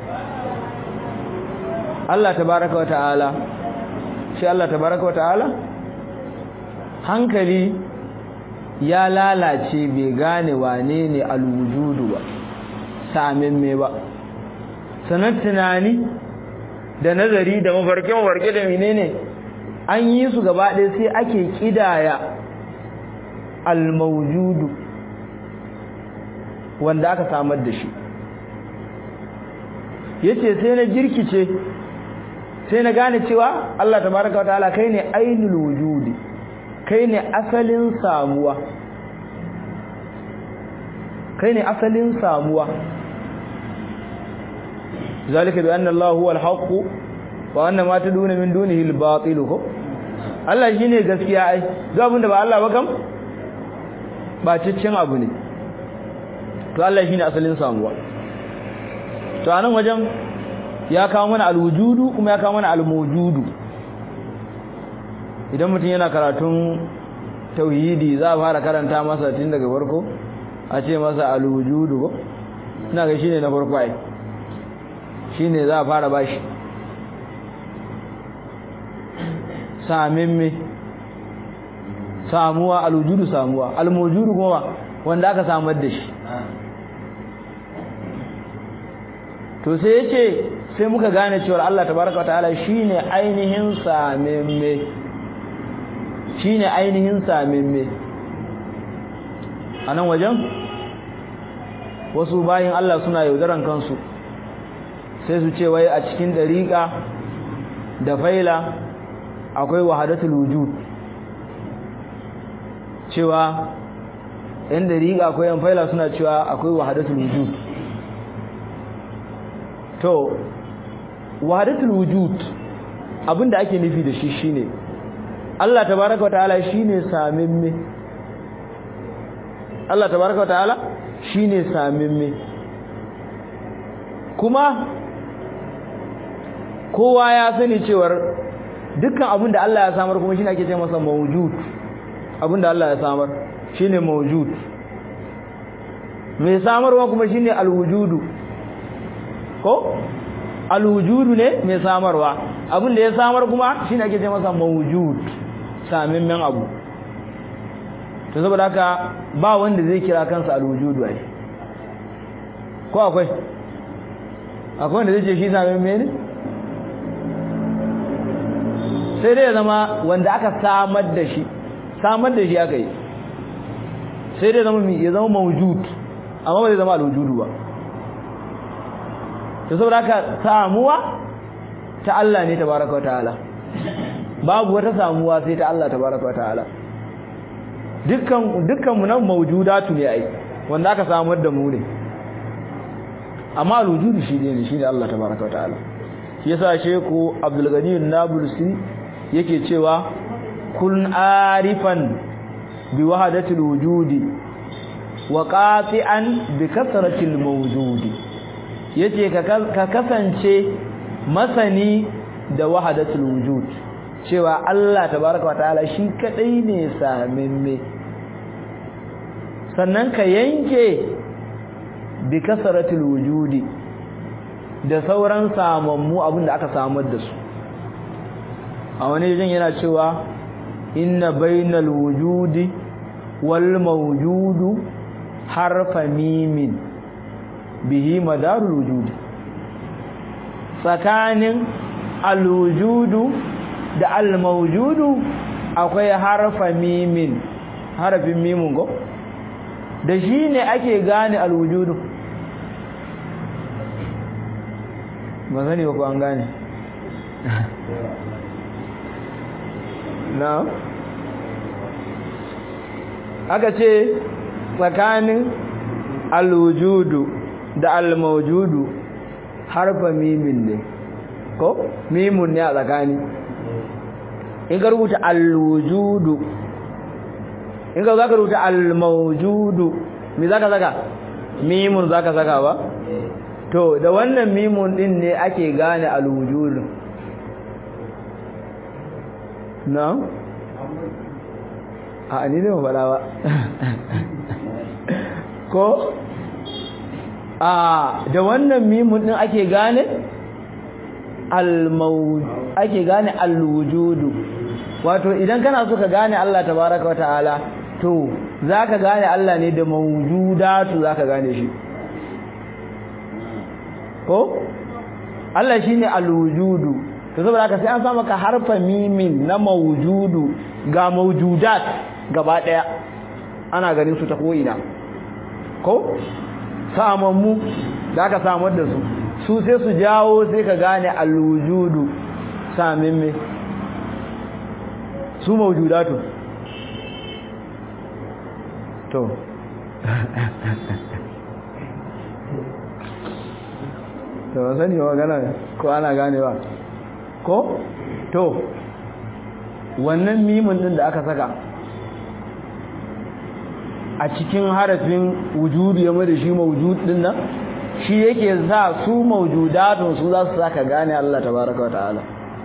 Allah tabaraka wa ta'ala shi Allah tabaraka wa ta'ala hankali ya lalace bai gane wane ne alwujudu ba samin me ba sanar tunani da nazari da mafarke mafarke da menene an yi su gaba ɗaya sai ake kidaya almawjudu wanda aka samar da shi yace sai na jirkice sai na gane cewa Allah tabaraka wa ta'ala kai ne ainul wujudi kai ne asalin samuwa kai ne asalin samuwa zalika bi anna Allah huwa al-haqq wa anna ma taduna min dunihi al-batil ko Allah shine gaskiya ai duk abinda ba Allah ba kam ba ciccin abu ne to Allah shine asalin samuwa to anan wajen ya kawo mana al-wujudu kuma ya kawo mana al-mawjudu idan mutum yana karatun tauhidi za a fara karanta masa tun daga farko a ce masa al-wujudu ko ina ga shine na farko ai shine za a fara bashi samin me samuwa al-wujudu samuwa al-mawjudu kuma wanda aka samar da shi to sai yace sai muka gane cewa Allah tabaraka wa ta'ala shine ainihin samimme shine ainihin samimme anan wajen wasu bayin Allah suna yaudaran kansu sai su ce wai a cikin dariqa da faila akwai wahadatul wujud cewa yan dariqa akwai yan faila suna cewa akwai wahadatul wujud to wahadatul wujud abinda ake nufi da shi shine Allah tabaaraka wataala shine samimme Allah tabaaraka wataala shine samimme kuma kowa ya sani cewar dukkan abinda Allah ya samar kuma shine ake ce masa mawjud abinda Allah ya samar shine mawjud mai samarwa kuma shine alwujudu ko alwujudu ne mai samarwa abin da ya samar kuma shine ake ce masa mawjud samimmen abu to saboda haka ba wanda zai kira kansa alwujudu ai ko akwai akwai wanda zai ce shi samimme ne sai dai ya zama wanda aka samar da shi samar da shi aka yi sai dai zama ya zama mawjud amma ba zai zama alwujudu ba to saboda haka samuwa ta Allah ne tabaraka wa ta'ala babu wata samuwa sai ta Allah tabaraka wa ta'ala dukkan dukkan mu nan mawjudatu ne ai wanda aka samar da mu ne amma alwujudu shi ne shi ne Allah tabaraka wa ta'ala shi yasa sheku Abdul Ghani an-Nablusi yake cewa kun arifan bi wahdatil wujudi wa qati'an bi kasratil mawjudi yace ka kasance masani da wahdatul wujud cewa Allah tabaaraka wa ta'ala shi kadai ne samimme sannan ka yanke bi kasratul wujudi da sauran samammu abinda aka samar da su a wani jin yana cewa inna bainal wujudi wal mawjudu harfa mimin bihi madarul wujudi tsakanin alwujudu da almawjudu akwai harfa mimin harafin mimun go da shi ne ake gane alwujudu ba sani ba ko an gane na aka ce tsakanin alwujudu da almawjudu harfa mimin ne ko mimun ne a tsakani in ka rubuta alwujudu in ka zaka rubuta almawjudu me zaka saka mimun zaka saka ba to da wannan mimun din ne ake gane alwujudu na a ni ne faɗa ba ko a da wannan mimun din ake gane al-mawjud ake gane al-wujudu wato idan kana so ka gane Allah tabaaraka wa ta'ala to zaka gane Allah ne da mawjudatu zaka gane shi ko Allah shine al-wujudu to saboda haka sai an samu ka harfa mimin na mawjudu ga mawjudat gaba daya ana ganin su ta ko'ina ko samammu da aka samar da su su sai su jawo sai ka gane al-wujudu samin me su mawjudatu to to ba sani wa gana ko ana ganewa ko to wannan mimin din da aka saka a cikin harafin wujudu ya da shi mawjud din nan shi yake sa su mawjudatun su za su saka gane Allah tabaraka wataala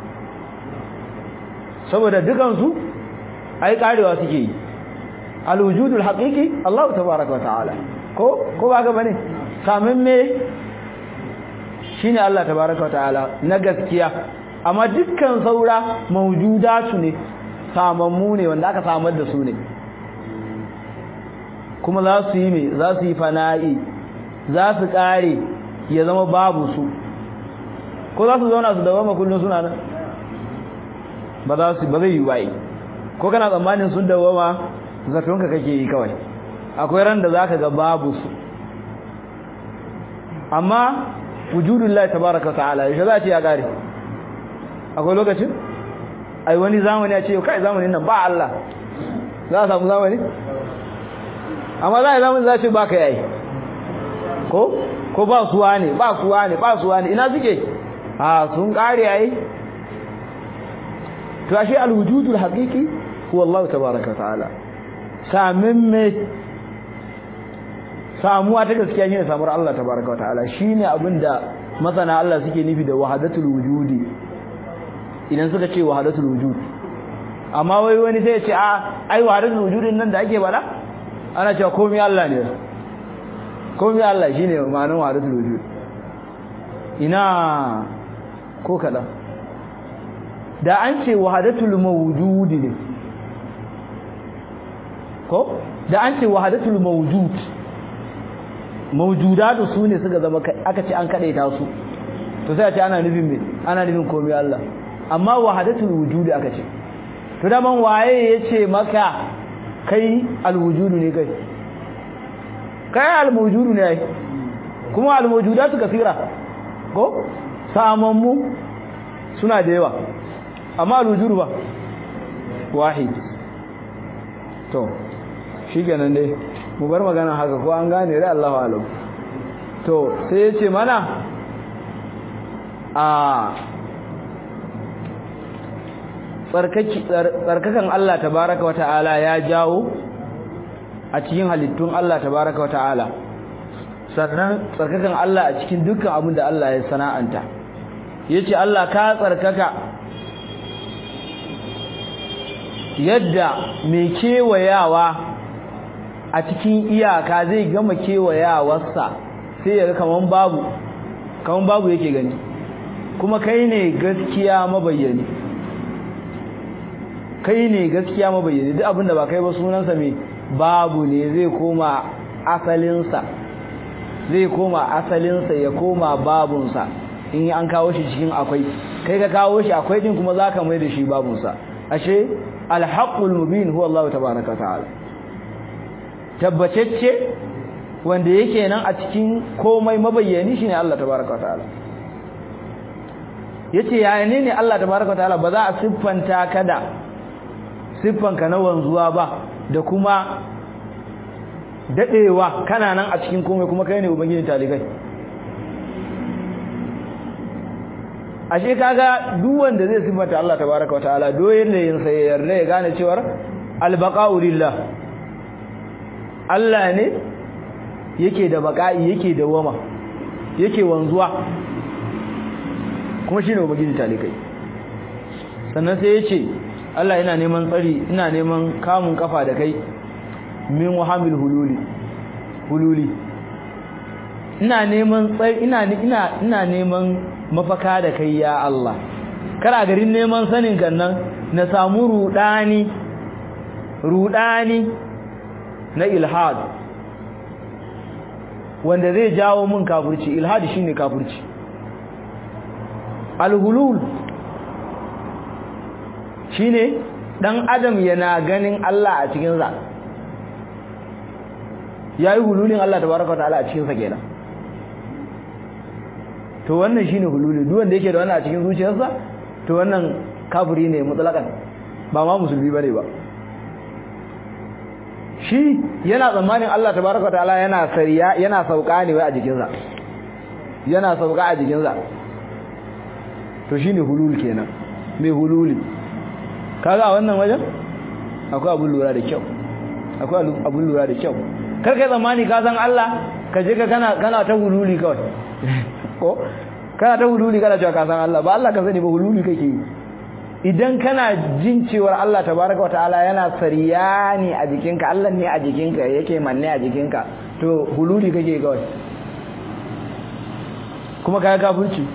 saboda dukan su ai karewa suke yi alwujudul haqiqi Allah tabaraka wataala ko ko ba ga bane kamin me shine Allah tabaraka wataala na gaskiya amma dukkan saura mawjudatu ne samammu ne wanda aka samar da su ne kuma za su yi mai za su yi fana'i za su kare ya zama babu su ko za su zauna su dawama kullum suna nan ba za su ba zai yi bai ko kana tsammanin sun dawama zatonka kake yi kawai akwai ran da zaka ga babu su amma wujudullahi tabaraka ta'ala yaushe za ta ya kare akwai lokacin ai wani zamani ya ce kai zamanin nan ba Allah za a samu zamani amma za a zamani za ce ba ka yayi ko ko ba suwa ne ba suwa ne ba suwa ne ina suke a sun kare yayi to ashe alwujudul haqiqi huwa Allah tabaaraka ta'ala samin me samuwa ta gaskiya shine samuwar Allah tabaaraka ta'ala shine abinda masana Allah suke nufi da wahdatul wujudi idan suka ce wahdatul wujud amma wai wani sai ya ce a ai wahdatul wujudin nan da ake bada ana cewa komai Allah ne komai Allah shine ma'anar wahdatul wujud ina ko kada da an ce wahdatul mawjud ne ko da an ce wahdatul mawjud mawjudatu sune suka zama aka ce an kadaita su to sai a ce ana nufin me ana nufin komai Allah amma wahdatul wujud aka ce to da man waye yace maka kai alwujudu ne kai kai almawjudu ne ai kuma almawjudatu kasira ko samammu suna da yawa amma alwujudu ba wahid to shikenan dai mu bar magana haka ko an gane rai Allahu alam to sai yace mana a tsarkakan Allah tabaraka wata'ala ya jawo a cikin halittun Allah tabaraka wata'ala sannan tsarkakan Allah a cikin dukkan abin da Allah ya sana'anta yace Allah ka tsarkaka yadda mai kewayawa a cikin iyaka zai gama kewayawarsa sai ya ga kaman babu kaman babu yake gani kuma kai ne gaskiya mabayyani kai ne gaskiya mabayyani duk abinda ba kai ba sunansa mai babu ne zai koma asalinsa zai koma asalinsa ya koma babunsa in an kawo shi cikin akwai kai ka kawo shi akwai din kuma zaka mai da shi babunsa ashe alhaqqul mubin huwa Allah tabaaraka ta'ala tabbatacce wanda yake nan a cikin komai mabayyani shine Allah tabaaraka ta'ala yace yaya ne ne Allah tabaaraka ta'ala ba za a siffanta kada siffanka na wanzuwa ba da kuma dadewa kana nan a cikin komai kuma kai ne ubangiji talikai ashe kaga duk wanda zai siffanta Allah tabaaraka wa ta'ala doyen ne yin sai yarda ya gane cewa albaqa'u lillah Allah ne yake da baqa'i yake da wama yake wanzuwa kuma shine ubangiji talikai sannan sai yace Allah ina neman tsari ina neman kamun kafa da kai min wahamil hululi hululi ina neman tsari ina ina ina neman mafaka da kai ya Allah kar a garin neman sanin kan nan na samu rudani rudani na ilhad wanda zai jawo mun kafirci ilhad shine kafirci alhulul shine dan adam yana ganin Allah a cikin sa yayi hululin Allah tabaraka ta'ala a cikin sa kenan to wannan shine hululi duk wanda yake da wannan a cikin zuciyarsa to wannan kafiri ne mutlaqan ba ma musulmi bane ba shi yana tsammanin Allah tabaraka ta'ala yana sariya yana sauka ne wai a jikinsa yana sauka a jikinsa to shine hulul kenan mai hululi kaga a wannan wajen akwai abun lura da kyau akwai abun lura da kyau kar kai tsammani ka san Allah ka je ka kana kana ta hululi kawai ko kana ta hululi kana cewa ka san Allah ba Allah ka sani ba hululi kake yi idan kana jin cewar Allah tabaraka wa ta'ala yana sariyani a jikinka Allah ne a jikinka yake manne a jikinka to hululi kake kawai kuma kai kafirci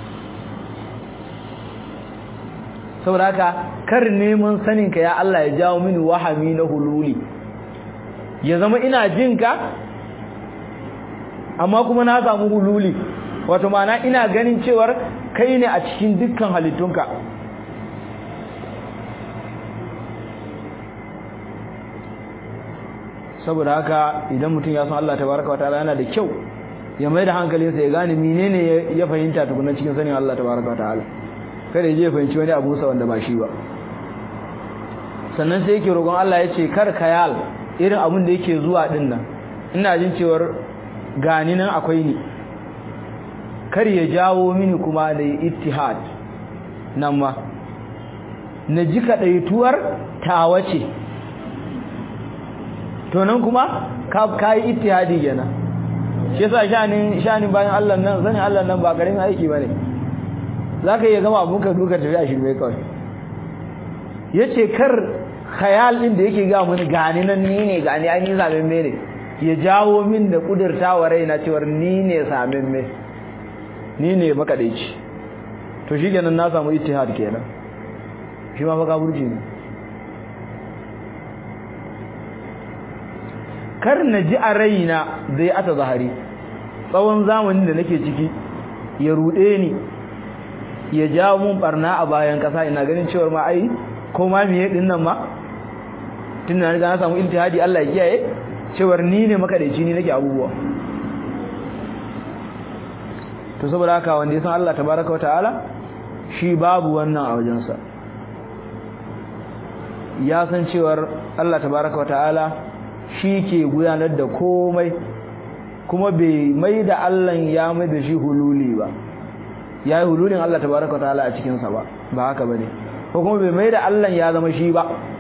saboda haka kar neman sanin ka ya Allah ya jawo mini wahami na hululi ya zama ina jin ka amma kuma na samu hululi wato ma'ana ina ganin cewar kai ne a cikin dukkan halittunka saboda haka idan mutum ya san Allah tabaraka wa ta'ala yana da kyau ya mai da hankalinsa ya gane menene ya fahimta tukuna cikin sanin Allah tabaraka wa ta'ala kada ya je fahimci wani abu sa wanda ba shi ba sannan sai yake roƙon Allah ya ce kar kayal irin abin da yake zuwa din nan ina jin cewar gani nan akwai ni kar ya jawo mini kuma da ittihad nan ma na ji kaɗaituwar tawa ce to nan kuma ka yi ittihadi kenan shi yasa shanin shanin bayan Allah nan sanin Allah nan ba karamin aiki bane zaka iya gama abun ka duka tafi a shirme kawai yace kar khayal din da yake ga mun gani nan ni ne gani ai ni zaben me ne ya jawo min da kudurtawa raina cewar ni ne samen me ni ne makadaici to shikenan na samu ittihad kenan shi ma baka burji ne kar na ji a raina zai ata zahari tsawon zamanin da nake ciki ya rude ni ya jawo mun barna a bayan kasa ina ganin cewar ma ai ko ma miye din nan ma tun na riga na samu intihadi Allah ya kiyaye cewar ni ne makadaici ni nake abubuwa to saboda haka wanda ya san Allah tabaraka wa ta'ala shi babu wannan a wajensa ya san cewar Allah tabaraka wa ta'ala shi ke gudanar da komai kuma bai mai da Allah ya mai da shi hululi ba ya yi hululin Allah tabaraka wa ta'ala a cikinsa ba ba haka ba ne ko kuma bai mai da Allah ya zama shi ba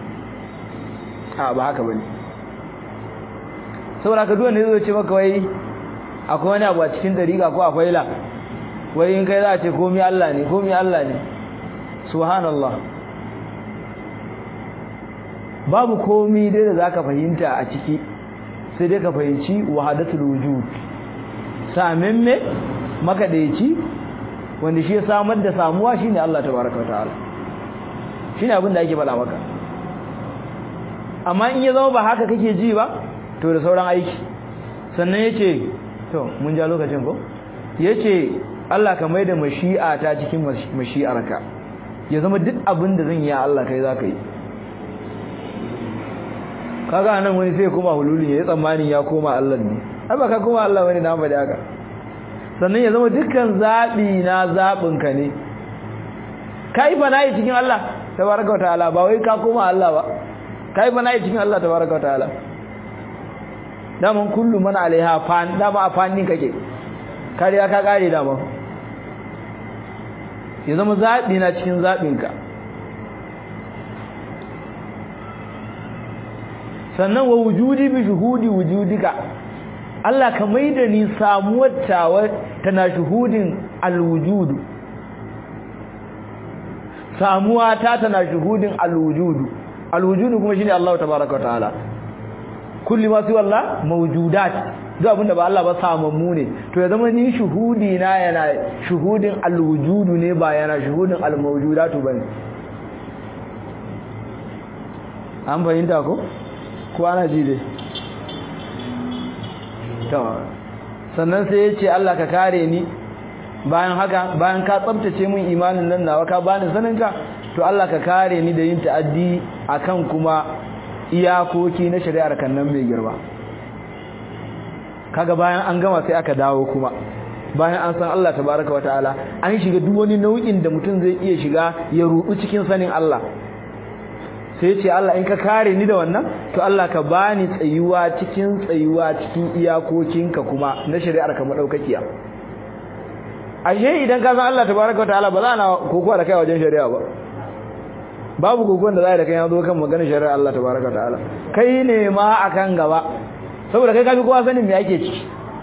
a ba haka ba ne saboda ka duwa ne zai ce maka wai akwai wani abu a cikin dariƙa ko akwai la wai in kai za a ce komi Allah ne komi Allah ne subhanallah babu komi dai da zaka fahimta a ciki sai dai ka fahimci wahadatul wujud samin me makadaici wanda shi ya samar da samuwa shine Allah tabaraka wataala shine abin da ake faɗa maka amma in ya zama ba haka kake ji ba to da sauran aiki sannan yace to mun ja lokacin ko yace Allah ka maida mashi'a ta cikin mashi'arka ya zama duk abin da zan yi Allah kai zaka yi kaga nan wani sai kuma hululi ya tsammani ya koma Allah ne ai ba ka koma Allah wani na ba da haka sannan ya zama dukkan zabi na zabin ka ne kai fa nayi cikin Allah tabaraka wa ta'ala ba wai ka koma Allah ba kai fa nayi cikin Allah tabaraka wa ta'ala daman kullu man alaiha fan dama a fannin kake kariya ka kare dama ya zama zabi na cikin zabin ka sannan wa wujudi bi shuhudi wujudika Allah ka maida ni samuwar tawa tana shuhudin alwujud samuwa ta tana shuhudin alwujudu alwujudu kuma shine Allah tabaaraka wa ta'ala kulli ma siwa Allah mawjudat duk abinda ba Allah ba samammu ne to ya zama ni shuhudi na yana shuhudin alwujudu ne ba yana shuhudin almawjudatu bane an fahimta ko ko ana ji dai to sannan sai ya ce Allah ka kare ni bayan haka bayan ka tsabtace min imanin nan nawa ka bani saninka to Allah ka kare ni da yin ta'addi akan kuma iyakoki na shari'ar kannan mai girma kaga bayan an gama sai aka dawo kuma bayan an san Allah tabaraka wa ta'ala an shiga duk wani nau'in da mutum zai iya shiga ya rudu cikin sanin Allah sai ce Allah in ka kare ni da wannan to Allah ka bani tsayuwa cikin tsayuwa cikin iyakokinka kuma na shari'ar ka madaukakiya ashe idan ka san Allah tabaraka wa ta'ala ba za na kokowa da kai wajen shari'a ba babu kokon da za da kai yazo kan maganar shari'ar Allah tabaraka wa ta'ala kai ne ma akan gaba saboda kai kafi kowa sanin me ake ciki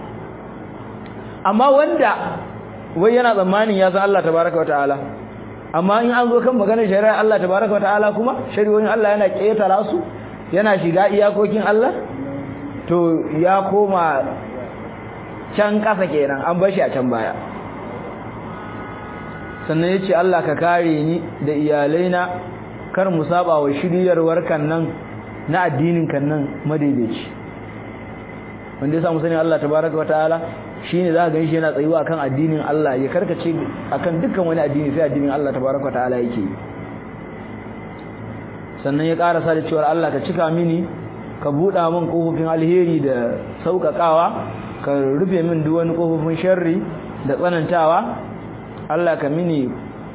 amma wanda wai yana tsammanin ya san Allah tabaraka wa ta'ala amma in an zo kan maganar shari'ar Allah tabaraka wa ta'ala kuma shari'o'in Allah yana ketara su yana shiga iyakokin Allah to ya koma can kasa kenan an bar shi a can baya sannan ya ce Allah ka kare ni da iyalaina kar mu saba wa shiryarwar kan nan na addinin kan nan madaidaici wanda ya samu sani Allah tabaraka wa ta'ala shine za ka ganshi yana tsayuwa akan addinin Allah ya karkace akan dukkan wani addini sai addinin Allah tabaraka wa ta'ala yake sannan ya karasa da cewa Allah ka cika mini ka buɗa min kofofin alheri da sauƙaƙawa ka rufe min duk wani kofofin sharri da tsanantawa Allah ka mini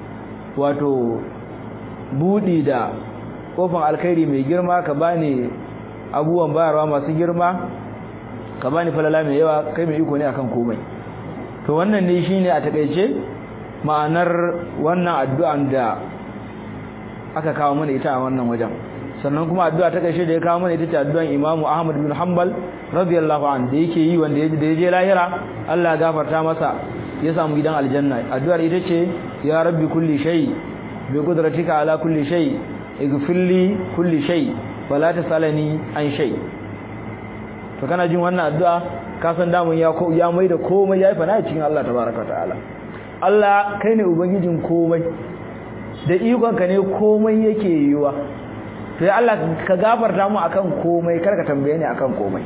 wato buɗi da kofin alkhairi mai girma ka bani abubuwan bayarwa masu girma ka bani falala mai yawa kai mai iko ne akan komai to wannan ne shine a takeice ma'anar wannan addu'an da aka kawo mana ita a wannan wajen sannan kuma addu'a ta karshe da ya kawo mana ita ce addu'an Imam Ahmad bin Hanbal radiyallahu anhu da yake yi wanda ya je lahira Allah ya gafarta masa ya samu gidan aljanna addu'ar ita ce ya rabbi kulli shay bi qudratika ala kulli shay ighfirli kulli shay wala tasalani an shay to kana jin wannan addu'a ka san damun ya ko ya maida komai yayi fana cikin Allah tabaaraka ta'ala Allah kai ne ubangijin komai da ikon ka ne komai yake yiwa to ya Allah ka gafarta mu akan komai kar ka tambaye ni akan komai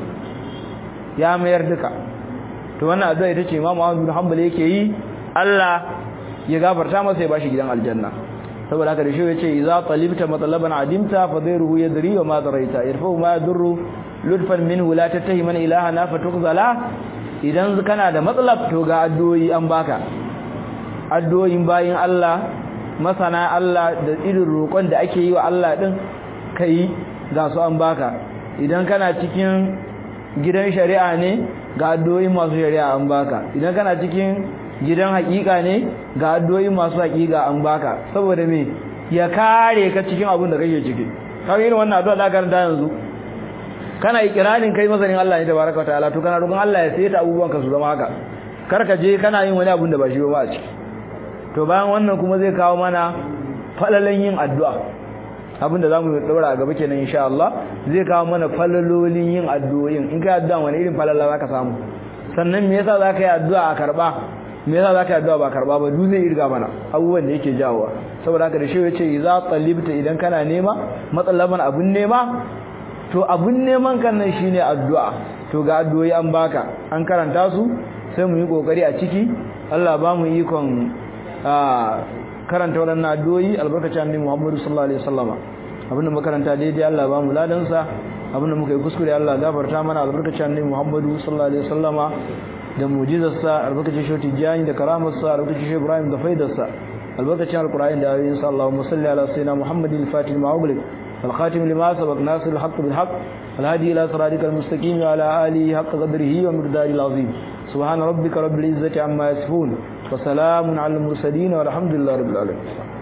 ya mayar duka to wannan addu'a ita ce Imam Ahmad bin Hanbal yake yi Allah ya gafarta masa ya bashi gidan aljanna saboda haka da shi yace idza talibta matlaban adimta fadhiruhu yadri wa ma daraita yarfa'u ma yadurru ludfan minhu la tattahiman ilahana fatukzala idan kana da matsalab to ga addu'o'i an baka addu'o'in bayin Allah masana Allah da irin roƙon da ake yi wa Allah din kai ga su an baka idan kana cikin gidan shari'a ne ga addu'o'i masu shari'a an baka idan kana cikin gidan hakika ne ga addu'o'i masu hakika an baka saboda me ya kare ka cikin abin da kake ciki kawai irin wannan addu'a da karanta yanzu kana ikirarin kai masanin Allah ne tabaraka ta'ala to kana roƙon Allah ya saita abubuwan ka su zama haka kar ka je kana yin wani abin da ba shi ba a ciki to bayan wannan kuma zai kawo mana falalan yin addu'a abinda zamu daura a gaba kenan insha Allah zai kawo mana falalolin yin addu'o'in in kai addu'a wani irin falala zaka samu sannan me yasa zaka yi addu'a a karba me yasa zaka yi addu'a ba karba ba duk zai irga mana abubuwan da yake jawowa saboda haka da shi yace idza talibta idan kana nema matsalaban abun nema to abun neman kan nan shine addu'a to ga addu'o'i an baka an karanta su sai mu yi kokari a ciki Allah ba mu ikon karanta waɗannan addu'o'i albarkacin annabi Muhammad sallallahu alaihi wasallama abinda makaranta daidai Allah ba mu ladan sa abinda muka yi kuskure Allah gafarta mana albarkacin annabi Muhammad sallallahu alaihi wasallama da mu'jizar sa albarkacin shoti jani da karamar sa albarkacin shi Ibrahim da faidar sa albarkacin alqur'ani da ayoyin sa Allahumma salli ala sayyidina Muhammadin al-fatih ma'ughliq الخاتم لما سبق ناصر الحق بالحق الهادي إلى صراطك المستقيم وعلى آله حق قدره ومقداره العظيم سبحان ربك رب العزة عما يصفون وسلام على المرسلين والحمد لله رب العالمين